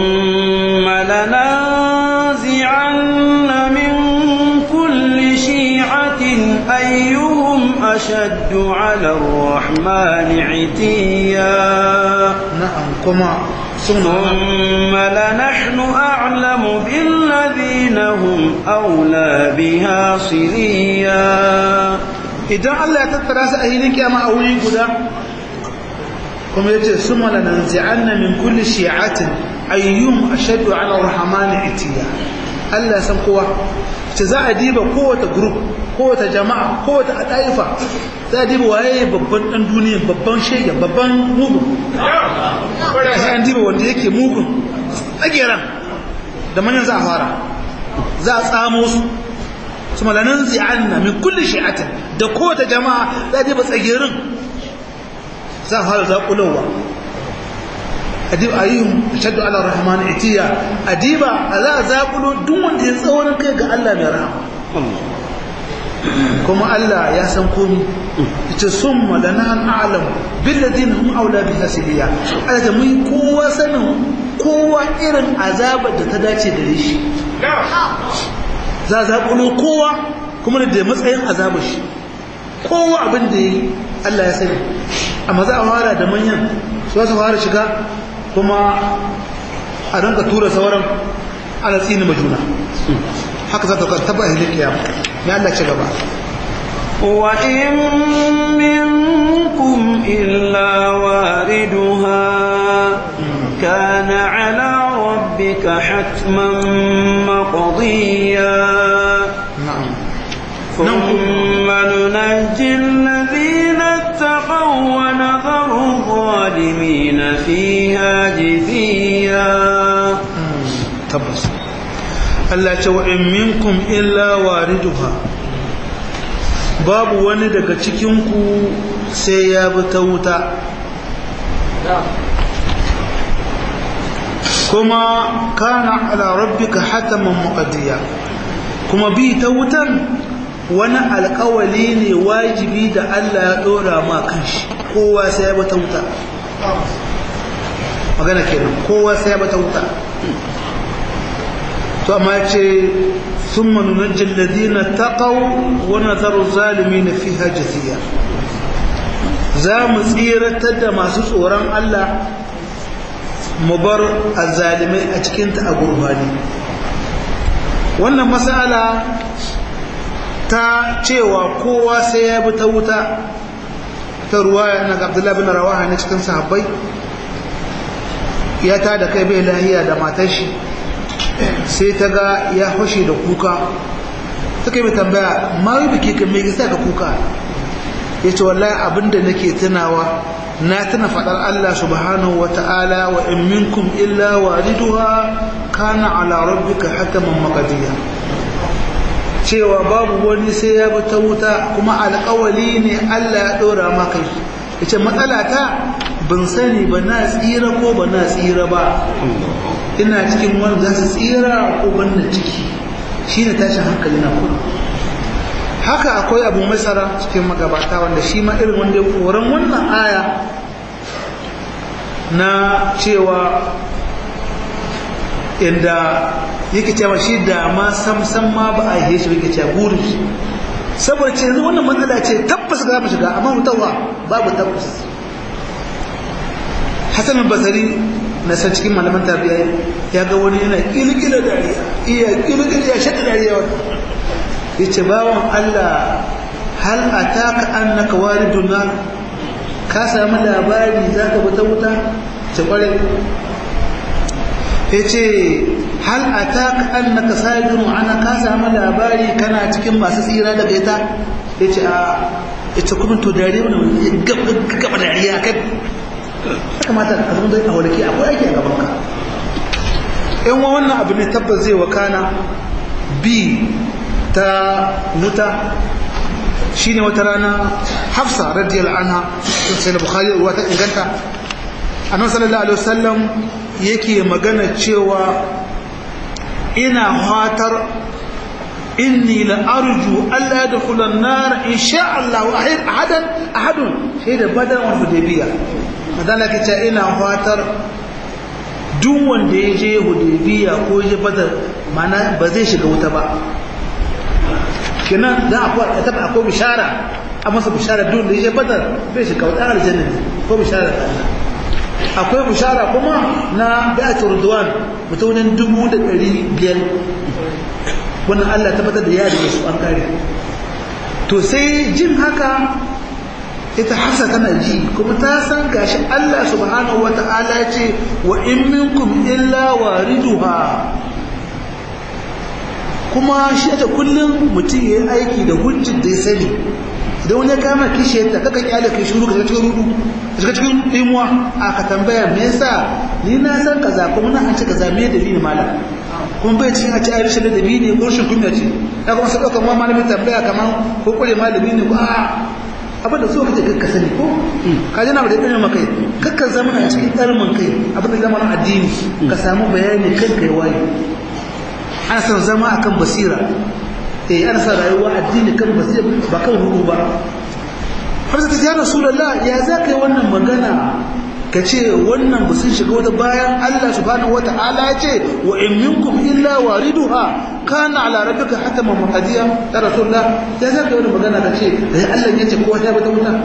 لننزعن من كل شيعة أيهم أشد على الرحمن عتيا na'am kuma sun ثم لنحن أعلم بالذين هم أولى بها صليا idan Allah ya tattara su a hilin kiyama a wuri guda kuma yace summa lananzi'anna min kulli shi'atin ayyum ashaddu 'ala ar-rahmani itiya Allah ya san kowa ce za a diba kowace group kowace jama'a kowace adaifa za a diba waye babban dan duniya babban shege babban mugun sai an diba wanda yake mugun tsageran da manyan za a fara za a tsamo su su malanin zi'anna min kulli shi'atin da kowace jama'a za a diba tsagerin za a fara zaƙulowa adib ayyuhum ashaddu ala rahman itiya adiba za a zaƙulo duk wanda ya tsawon kai ga Allah mai rahama kuma Allah ya san komi ita summa lana a'lam bil ladina hum aula bi hasiliya Allah da mun kowa sanin kowa irin azabar da ta dace da shi za za kulo kowa kuma da matsayin azabar shi kowa abin da yi Allah ya sani amma za a fara da manyan su za su fara shiga kuma a ranka tura sauran ana tsini majuna haka za ta taba hilin kiyama ya Allah ci gaba وإن منكم إلا واردها كان على ربك حتما مقضيا na'am ثم ننجي الذين اتقوا ونذر الظالمين فيها جثيا tabbas Allah ce wa in minkum illa wariduha babu wani daga cikinku sai ya bi ta wuta kuma kana ala rabbika hataman muqaddiya kuma bi ta wutan wani alkawali ne wajibi da Allah ya dora ma kanshi kowa sai ya bi ta wuta magana kenan kowa sai ya bi ta wuta to amma ce sun manunajin ladina taƙau wani zaru zalimi na fi hajjasiya za mu tsiratar da masu tsoron Allah mu bar azalimai a cikinta a gurbani wannan matsala ta cewa kowa sai ya bi ta wuta ta ruwa na abdullahi bin rawaha na cikin sahabbai ya ta da kai bai lahiya da matar shi sai ta ga ya fashe da kuka ta kai mai tambaya ma yi biki kan mai gisa ka kuka ya ce wallahi abinda nake tunawa na tuna faɗar Allah subhanahu wa ta'ala wa in minkum illa wariduha kana ala rabbika hataman maqdiya cewa babu wani sai ya bi ta wuta kuma alƙawali ne Allah ya ɗora maka yace matsala ta ban sani ba na tsira ko ba na tsira ba ina cikin wani za su tsira ko ban na ciki shine tashin hankali na kuma haka akwai abu masara cikin magabata wanda shi ma irin wanda koran wannan aya na cewa inda yake cewa shi da ma samsam ma ba a yi shi yake cewa burin saboda ce yanzu wannan matsala ce tabbas ga mu shiga amma mutawa babu tabbas Hassan basari na san cikin malaman tabiya ya ga wani yana kilkila dariya iya kilkila ya shaɗa dariya yace bawan Allah hal ataka annaka walidun nar ka samu labari zaka bi ta wuta ce kware yace hal ataka annaka sajidun ana ka samu labari kana cikin masu tsira daga ita yace a ita kuma to dare mun gaba dariya kai kamata ka zama dai a walaki akwai aiki a gaban ka in wannan abu ne tabbas zai wakana bi ta wuta shi ne wata rana hafsa radiyar anha sai da bukhari ruwa ta inganta annabi sallallahu alaihi wasallam yake magana cewa ina fatar inni la arju alla yadkhula an-nar insha Allah ahad ahadan ahadun sai da badar wal hudaybiya madalla kace ina fatar duk wanda ya je hudaybiya ko ya badar mana ba zai shiga wuta ba kenan da akwai ta taba akwai bishara a masa bishara duk da yake badar bai shiga wata aljanna ko bishara ta Allah akwai bishara kuma na bai'atul ridwan mutumin dubu da ɗari biyar wannan Allah tabbatar da yari su an kare to sai jin haka ita hafsa tana ji kuma ta san gashi Allah subhanahu wata'ala ce wa in minkum illa wariduha kuma shi ta kullum mutum ya yi aiki da hujjin da ya sani idan wani ya kama kishiyar ta kaka kyale kai shuru ka cikin rudu ka cikin imuwa a ka tambaya me yasa ni na san kaza kuma na an ce kaza me dalili malam kuma bai cikin a ci a rashin ladabi ne ko rashin kunya ce ya kuma sai ɗaukar malamin tambaya kamar ko kure malami ne ko a abin da so kace kakka sani ko ka ji na da ɗan makai kakka zama a cikin ɗarmin kai abin da zama addini ka samu bayani kan kai waye ana son zama akan basira eh ana son rayuwa addini kan basira ba kan ruhu ba har sai ya rasulullah ya za ka yi wannan magana ka ce wannan ba sun shiga wata bayan Allah subhanahu wata'ala ya ce wa in minkum illa wariduha kana ala rabbika hataman muhadiya ya rasulullah ya za ka yi wannan magana ka ce da Allah ya ce kowa ya bata wuta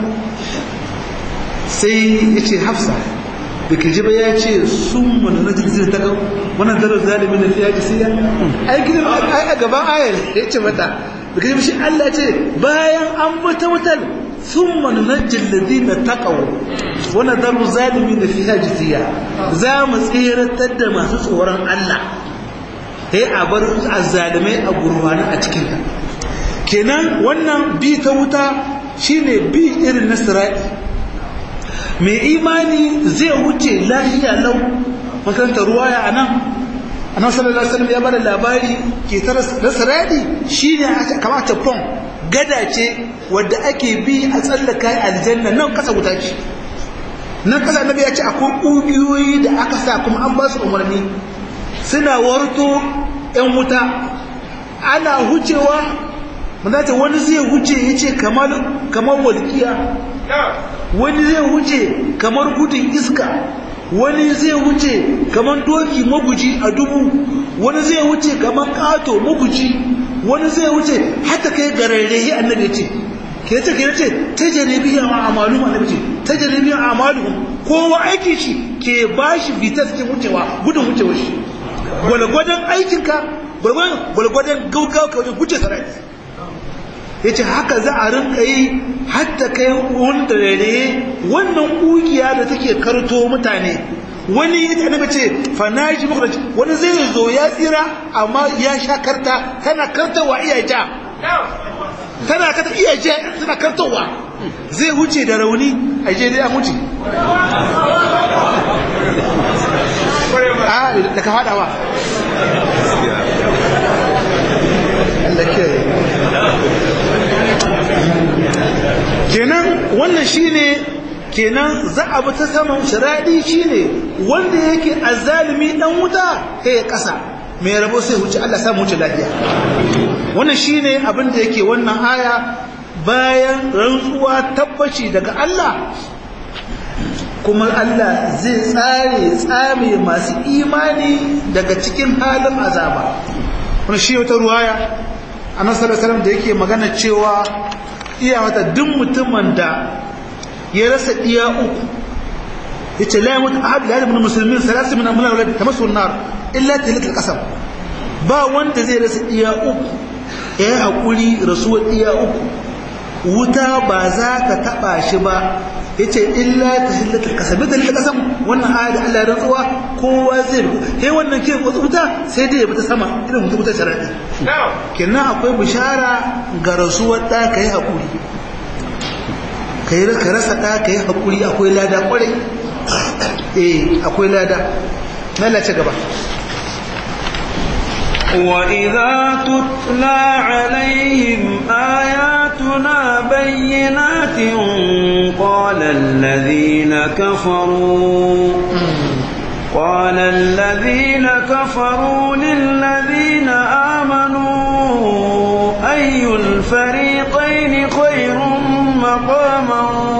sai ya ce hafsa da ke jiba ya ce sun wani na jirgin ta kan wannan zarar zalimin da fiye jisiya ai gidan ai a gaban ayar ya ce mata da ke jiba shi Allah ce bayan an bata wutar sun wani na jirgin da ta kawo wannan zarar zalimin da fiye jisiya za mu tseratar da masu tsoron Allah ya a bar azzalimai a gurfani a cikinta kenan wannan bi ta wuta shine bi irin na sira'i mai imani zai wuce lafiya lau makaranta ruwaya a nan a nan sallallahu alaihi wasallam ya bada labari ke ta rasaradi shi ne kamata pon gada ce wadda ake bi a tsallaka aljanna nan kasa wuta ce nan kasa annabi ya ce akwai ƙugiyoyi da aka sa kuma an ba su umarni suna warto yan wuta ana hucewa manzata wani zai huce ya ce kamar walƙiya wani zai wuce kamar gudun iska wani zai wuce kamar doki maguji a dubu wani zai wuce kamar kato maguji wani zai wuce hatta kai gararrehi annabi ce ke ce ke ce ta jaribiya a amalu annabi ce ta jaribiya a amalu kowa aiki shi ke bashi vitas ke wucewa gudun wucewa shi gwalgwadon aikinka gwalgwadon gaugawa ka wajen wuce sarari ya ce haka za a rinka yi hatta kai wanda rere wannan ƙugiya da take karto mutane wani ya annabi ce fanaji muku wani zai zo ya tsira amma ya sha karta tana kartawa iya ja tana karta iya ja tana kartawa zai huce da rauni a je dai an huce a da ka fadawa Allah ke kenan wannan shine kenan za a bi ta saman shiradi shine wanda yake azzalimi dan wuta sai ya kasa mai rabo sai wuce Allah samu wuce lafiya wannan shine abin da yake wannan aya bayan rantsuwa tabbaci daga Allah kuma Allah zai tsare tsame masu imani daga cikin halin azaba wannan shi wata ruwaya annabi sallallahu alaihi wasallam da yake magana cewa iya wata duk mutumin da ya rasa iya uku yace la yamut ahad la yamut muslimin salasu min amwal walad tamassu nar illa tilatul qasam ba wanda zai rasa iya uku ya hakuri rasuwar iya uku wuta ba za ta taba shi ba yace illa tahillatul qasam tahillatul qasam wannan ayat Allah ya rantsuwa kowa zai kai wannan ke wuta sai dai ya fita sama irin wuta sharadi kenan akwai bishara ga rasuwar da kai hakuri kai ka rasa da kai hakuri akwai lada kwarai eh akwai lada lalace gaba وإذا تتلى عليهم آياتنا بينات قال الذين كفروا قال الذين كفروا للذين آمنوا أي الفريقين خير مقاما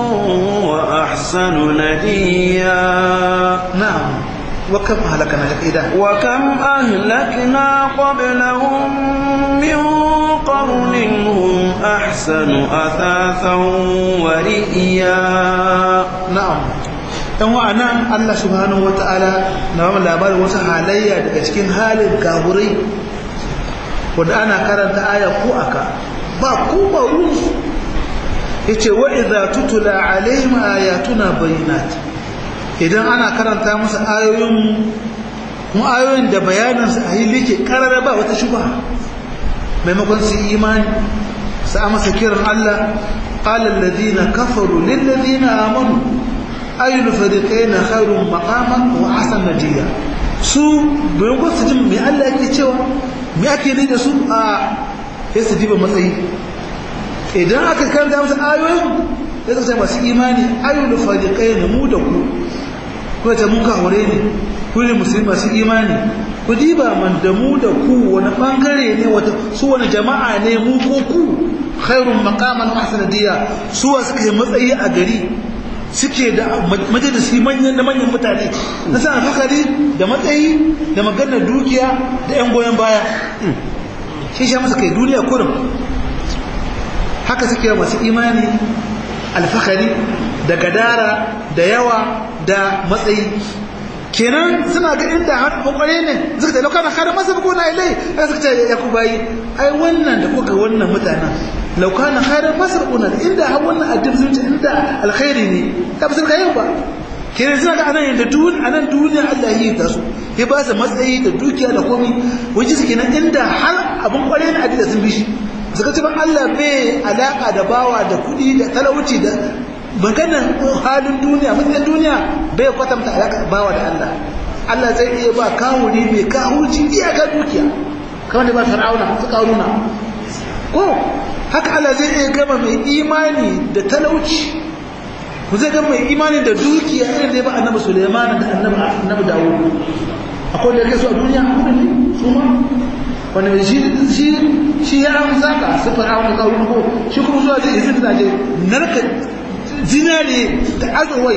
وأحسن نديا نعم وكم أهلكنا إذا وكم أهلكنا قبلهم من قرن هم أحسن أثاثا ورئيا نعم dan wa'anan Allah subhanahu wata'ala na wani labarin wasu halayya daga cikin halin kaburai wanda ana karanta aya ko aka ba ko ba ruwansu ya ce wa idza tutula alaihim ayatuna bayinat idan ana karanta musu ayoyin kuma ayoyin da bayanansu a yi like karara ba wata shubha maimakon su imani su amsa kiran Allah qala alladhina kafaru lil ladina amanu ayyul fariqayn khairun maqaman wa ahsan nadiya su bayan ko su jin me Allah yake cewa me ake ni da su a sai su diba matsayi idan aka karanta musu ayoyin sai su sai masu imani ayyul fariqayn mu da ku ko ta mun kawure ne ku ne musulmi masu imani ku diba man da mu da ku wani bangare ne wata su wani jama'a ne mu ko ku khairun maqaman wa ahsan nadiya su suka yi matsayi a gari suke da majalisi manyan da manyan mutane na sa fakari da matsayi da maganar dukiya da 'yan goyon baya shi sha masa kai duniya kurum haka suke masu imani alfakari da gadara da yawa da matsayi kenan suna ga inda har kwakware ne suka ce laukana kada masa buku na ilai ai suka ce ya ku bayi ai wannan da kuka wannan mutanen laukana kada masa buku na inda har wannan addini sun ce inda alkhairi ne ta fi ka yau ba kenan suna ga anan yadda duniya anan duniya Allah ya yi ta su ya ba su matsayi da dukiya da komai wajen su kenan inda har abin kware na addini sun bi shi suka ce ban Allah bai alaka da bawa da kuɗi da talauci da maganar halin duniya mutum duniya bai kwatanta alaƙa bawa da Allah Allah zai iya ba kawuri mai kawurci iyaka dukiya kamar da ba fir'auna su kawuna ko haka Allah zai iya gama mai imani da talauci ku zai gama mai imani da dukiya irin da ya ba annabi Sulaiman da annabi annabi Dawud akwai da kai su a duniya ne su ma wanda shi shi shi ya amsa ka su fir'auna kawuna ko shi kuma zuwa zai izin da je narka zinare da azurwai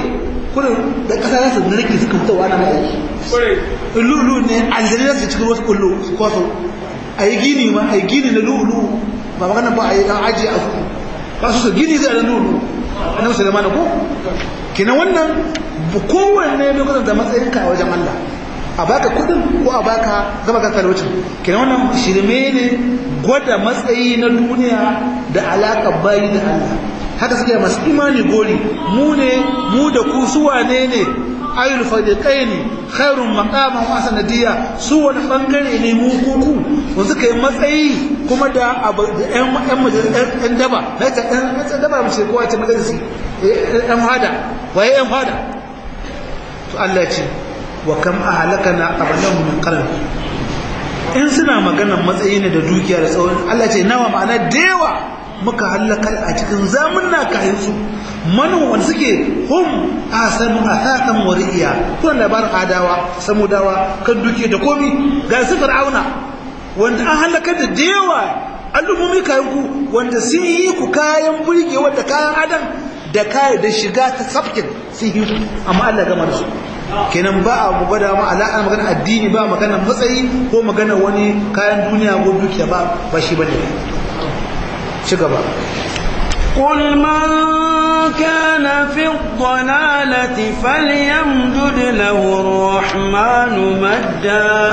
kurin da kasa za su narke suka fitowa ana mai aiki lulu ne aljani za su cikin wasu kullu su kwaso a yi gini ma a yi gini na lulu ba magana ba a yi an ajiye a su ba su su gini zai da lulu a nan musulman ko kina wannan kowanne bai kwatanta matsayinka a wajen Allah a baka kudin ko a baka zama ka talaucin kina wannan shirme ne gwada matsayi na duniya da alaƙar bayi da Allah haka suke masu imani gori mu ne mu da ku su wane ne ayyul fadiqaini khairun maqaman wa sanadiyya su wani bangare ne mu kuku ko suka yi matsayi kuma da abu da ƴan ƴan majalisar ƴan daba haka ƴan ƴan daba mu ce kowa ce majalisi ƴan hada waye ƴan hada to Allah ce wa kam ahlakana qablahum min qarn in suna maganar matsayi ne da dukiya da tsawon Allah ce nawa ma'ana da yawa muka halakar a cikin zamunna kayan su manu wanda suke hum asanu asatan wa riya kun labarin adawa samudawa kan dukiya da komi ga su fir'auna wanda an halakar da da yawa al'ummomi kayan ku wanda sun yi ku kayan burgewa da kayan adam da kayan da shiga ta safkin sun yi amma Allah gama da su kenan ba a gwada ma alaƙa magana addini ba magana matsayi ko magana wani kayan duniya ko dukiya ba ba shi bane ci gaba قل من كان في الضلالة فليمدد له الرحمن مدا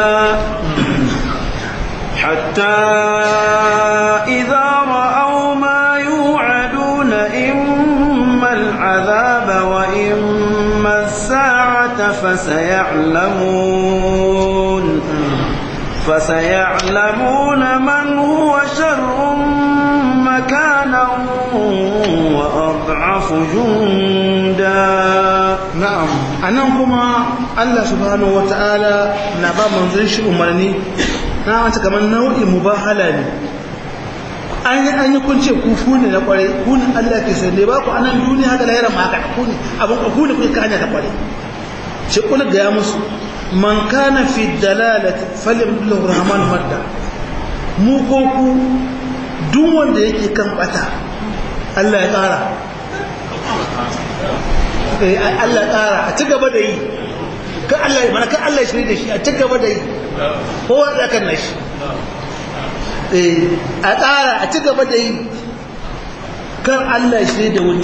حتى إذا رأوا ما يوعدون إما العذاب وإما الساعة فسيعلمون فسيعلمون من هو شر مكانا وأضعف جندا na'am anan kuma Allah subhanahu wata'ala na ba manzon shi umarni na wata kamar nau'in mubahala ne an yi an yi kun ce ku fu ne na kware ku ne Allah ke sande ba ku anan duniya haka lahira ma haka ku ne abin ku ne ku ka hanya ta kware ce kul ga ya musu man kana fi dalalati falyamdullahu rahman madda mu ko ku duk wanda yake kan bata Allah ya kara Allah ya kara a ci gaba da yi kan Allah ya mana kan Allah ya shirye da shi a ci gaba da yi kowa da kan nashi a ƙara a ci gaba da yi kan Allah ya shirye da wani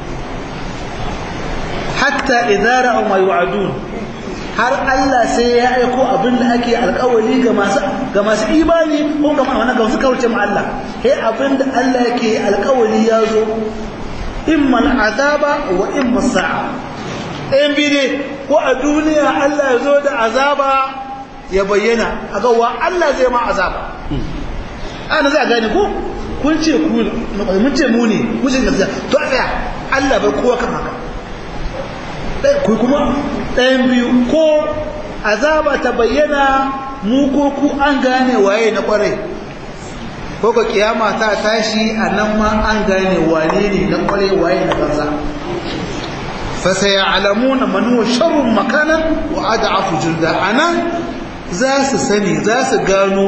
hatta idara a mai wa'adun har Allah sai ya aiko abin da ake alkawali ga masu ga masu imani ko ga ma'ana ga su kauce ma Allah sai abin da Allah yake alkawali ya zo imma al'azaba wa imma sa'a ɗayan bi ne ko a duniya Allah ya zo da azaba ya bayyana a ga wa Allah zai ma azaba ana za a gane ko kun ce ku mun ce mu ne mun ce gaskiya to a tsaya Allah bai kowa kan haka ku kuma ɗayan biyu ko azaba ta bayyana mu ko ku an gane waye na kwarai ko ka kiyama ta tashi a nan ma an gane wane ne na kwarai waye na banza fa sayalamuna man huwa sharrun makanan wa ad'afu junda anan za su sani za su gano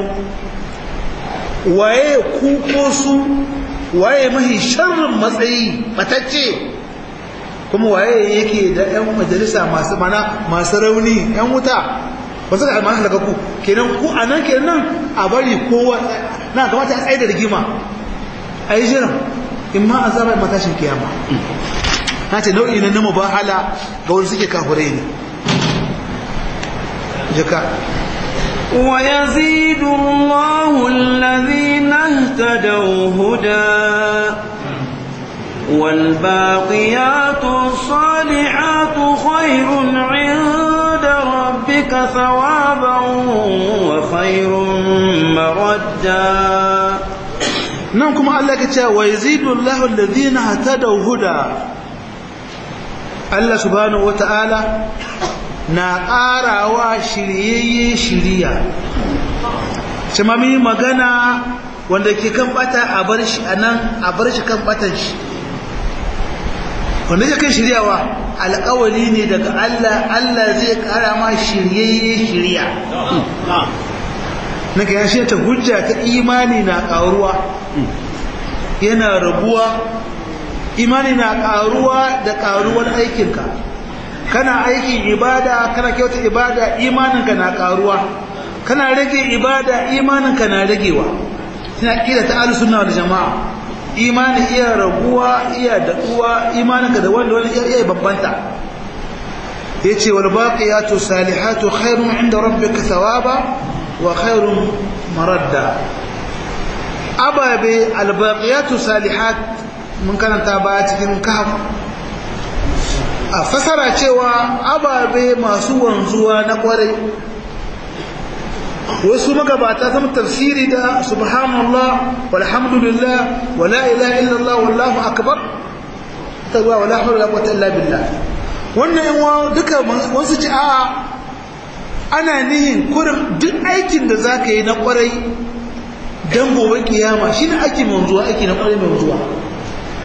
waye ku ko su waye mahi sharrin matsayi matacce kuma waye yake da yan majalisa masu mana masu rauni yan wuta ba su da almanin daga ku kenan ku a nan kenan a bari kowa na kamata a tsaye da rigima a yi jiran in ma a zama matashin kiyama na ce nau'i na nama bahala ga wani suke kafurai ne jika ويزيد الله الذين اهتدوا هدى والباقيات الصالحات خير عند ربك ثوابا وخير مردا nan kuma Allah ke cewa wa yazidu Allahu alladhina hatadaw huda Allah subhanahu wata'ala na ƙarawa shiryayye shiriya shi mami magana wanda ke kan bata a bar shi anan a bar shi kan batan shi wanda ya kai shiryawa alƙawali ne daga Allah Allah zai ƙara ma shiryayye shirya na ga yashe ta hujja ta imani na ƙaruwa yana rabuwa imani na ƙaruwa da ƙaruwar aikinka kana aikin ibada kana kyauta ibada imaninka na karuwa kana rage ibada imaninka na ragewa suna kira ta ahlus sunna wal jamaa imani iya raguwa iya daɗuwa imaninka da wanda wani iya babbanta yace wal baqiyatu salihatu khairun inda rabbika thawaba wa khairun maradda ababe al baqiyatu salihat mun karanta ba cikin kahf a fasara cewa ababe masu wanzuwa na kwarai wasu magabata zama tafsiri da subhanallah walhamdulillah wala ilaha illallah wallahu akbar ta zuwa wala hawla wala quwwata illa billah wannan yan duka wasu ci a ana nihin kurin duk aikin da zaka yi na kwarai dan gobe kiyama shine ake manzuwa aiki na kwarai mai manzuwa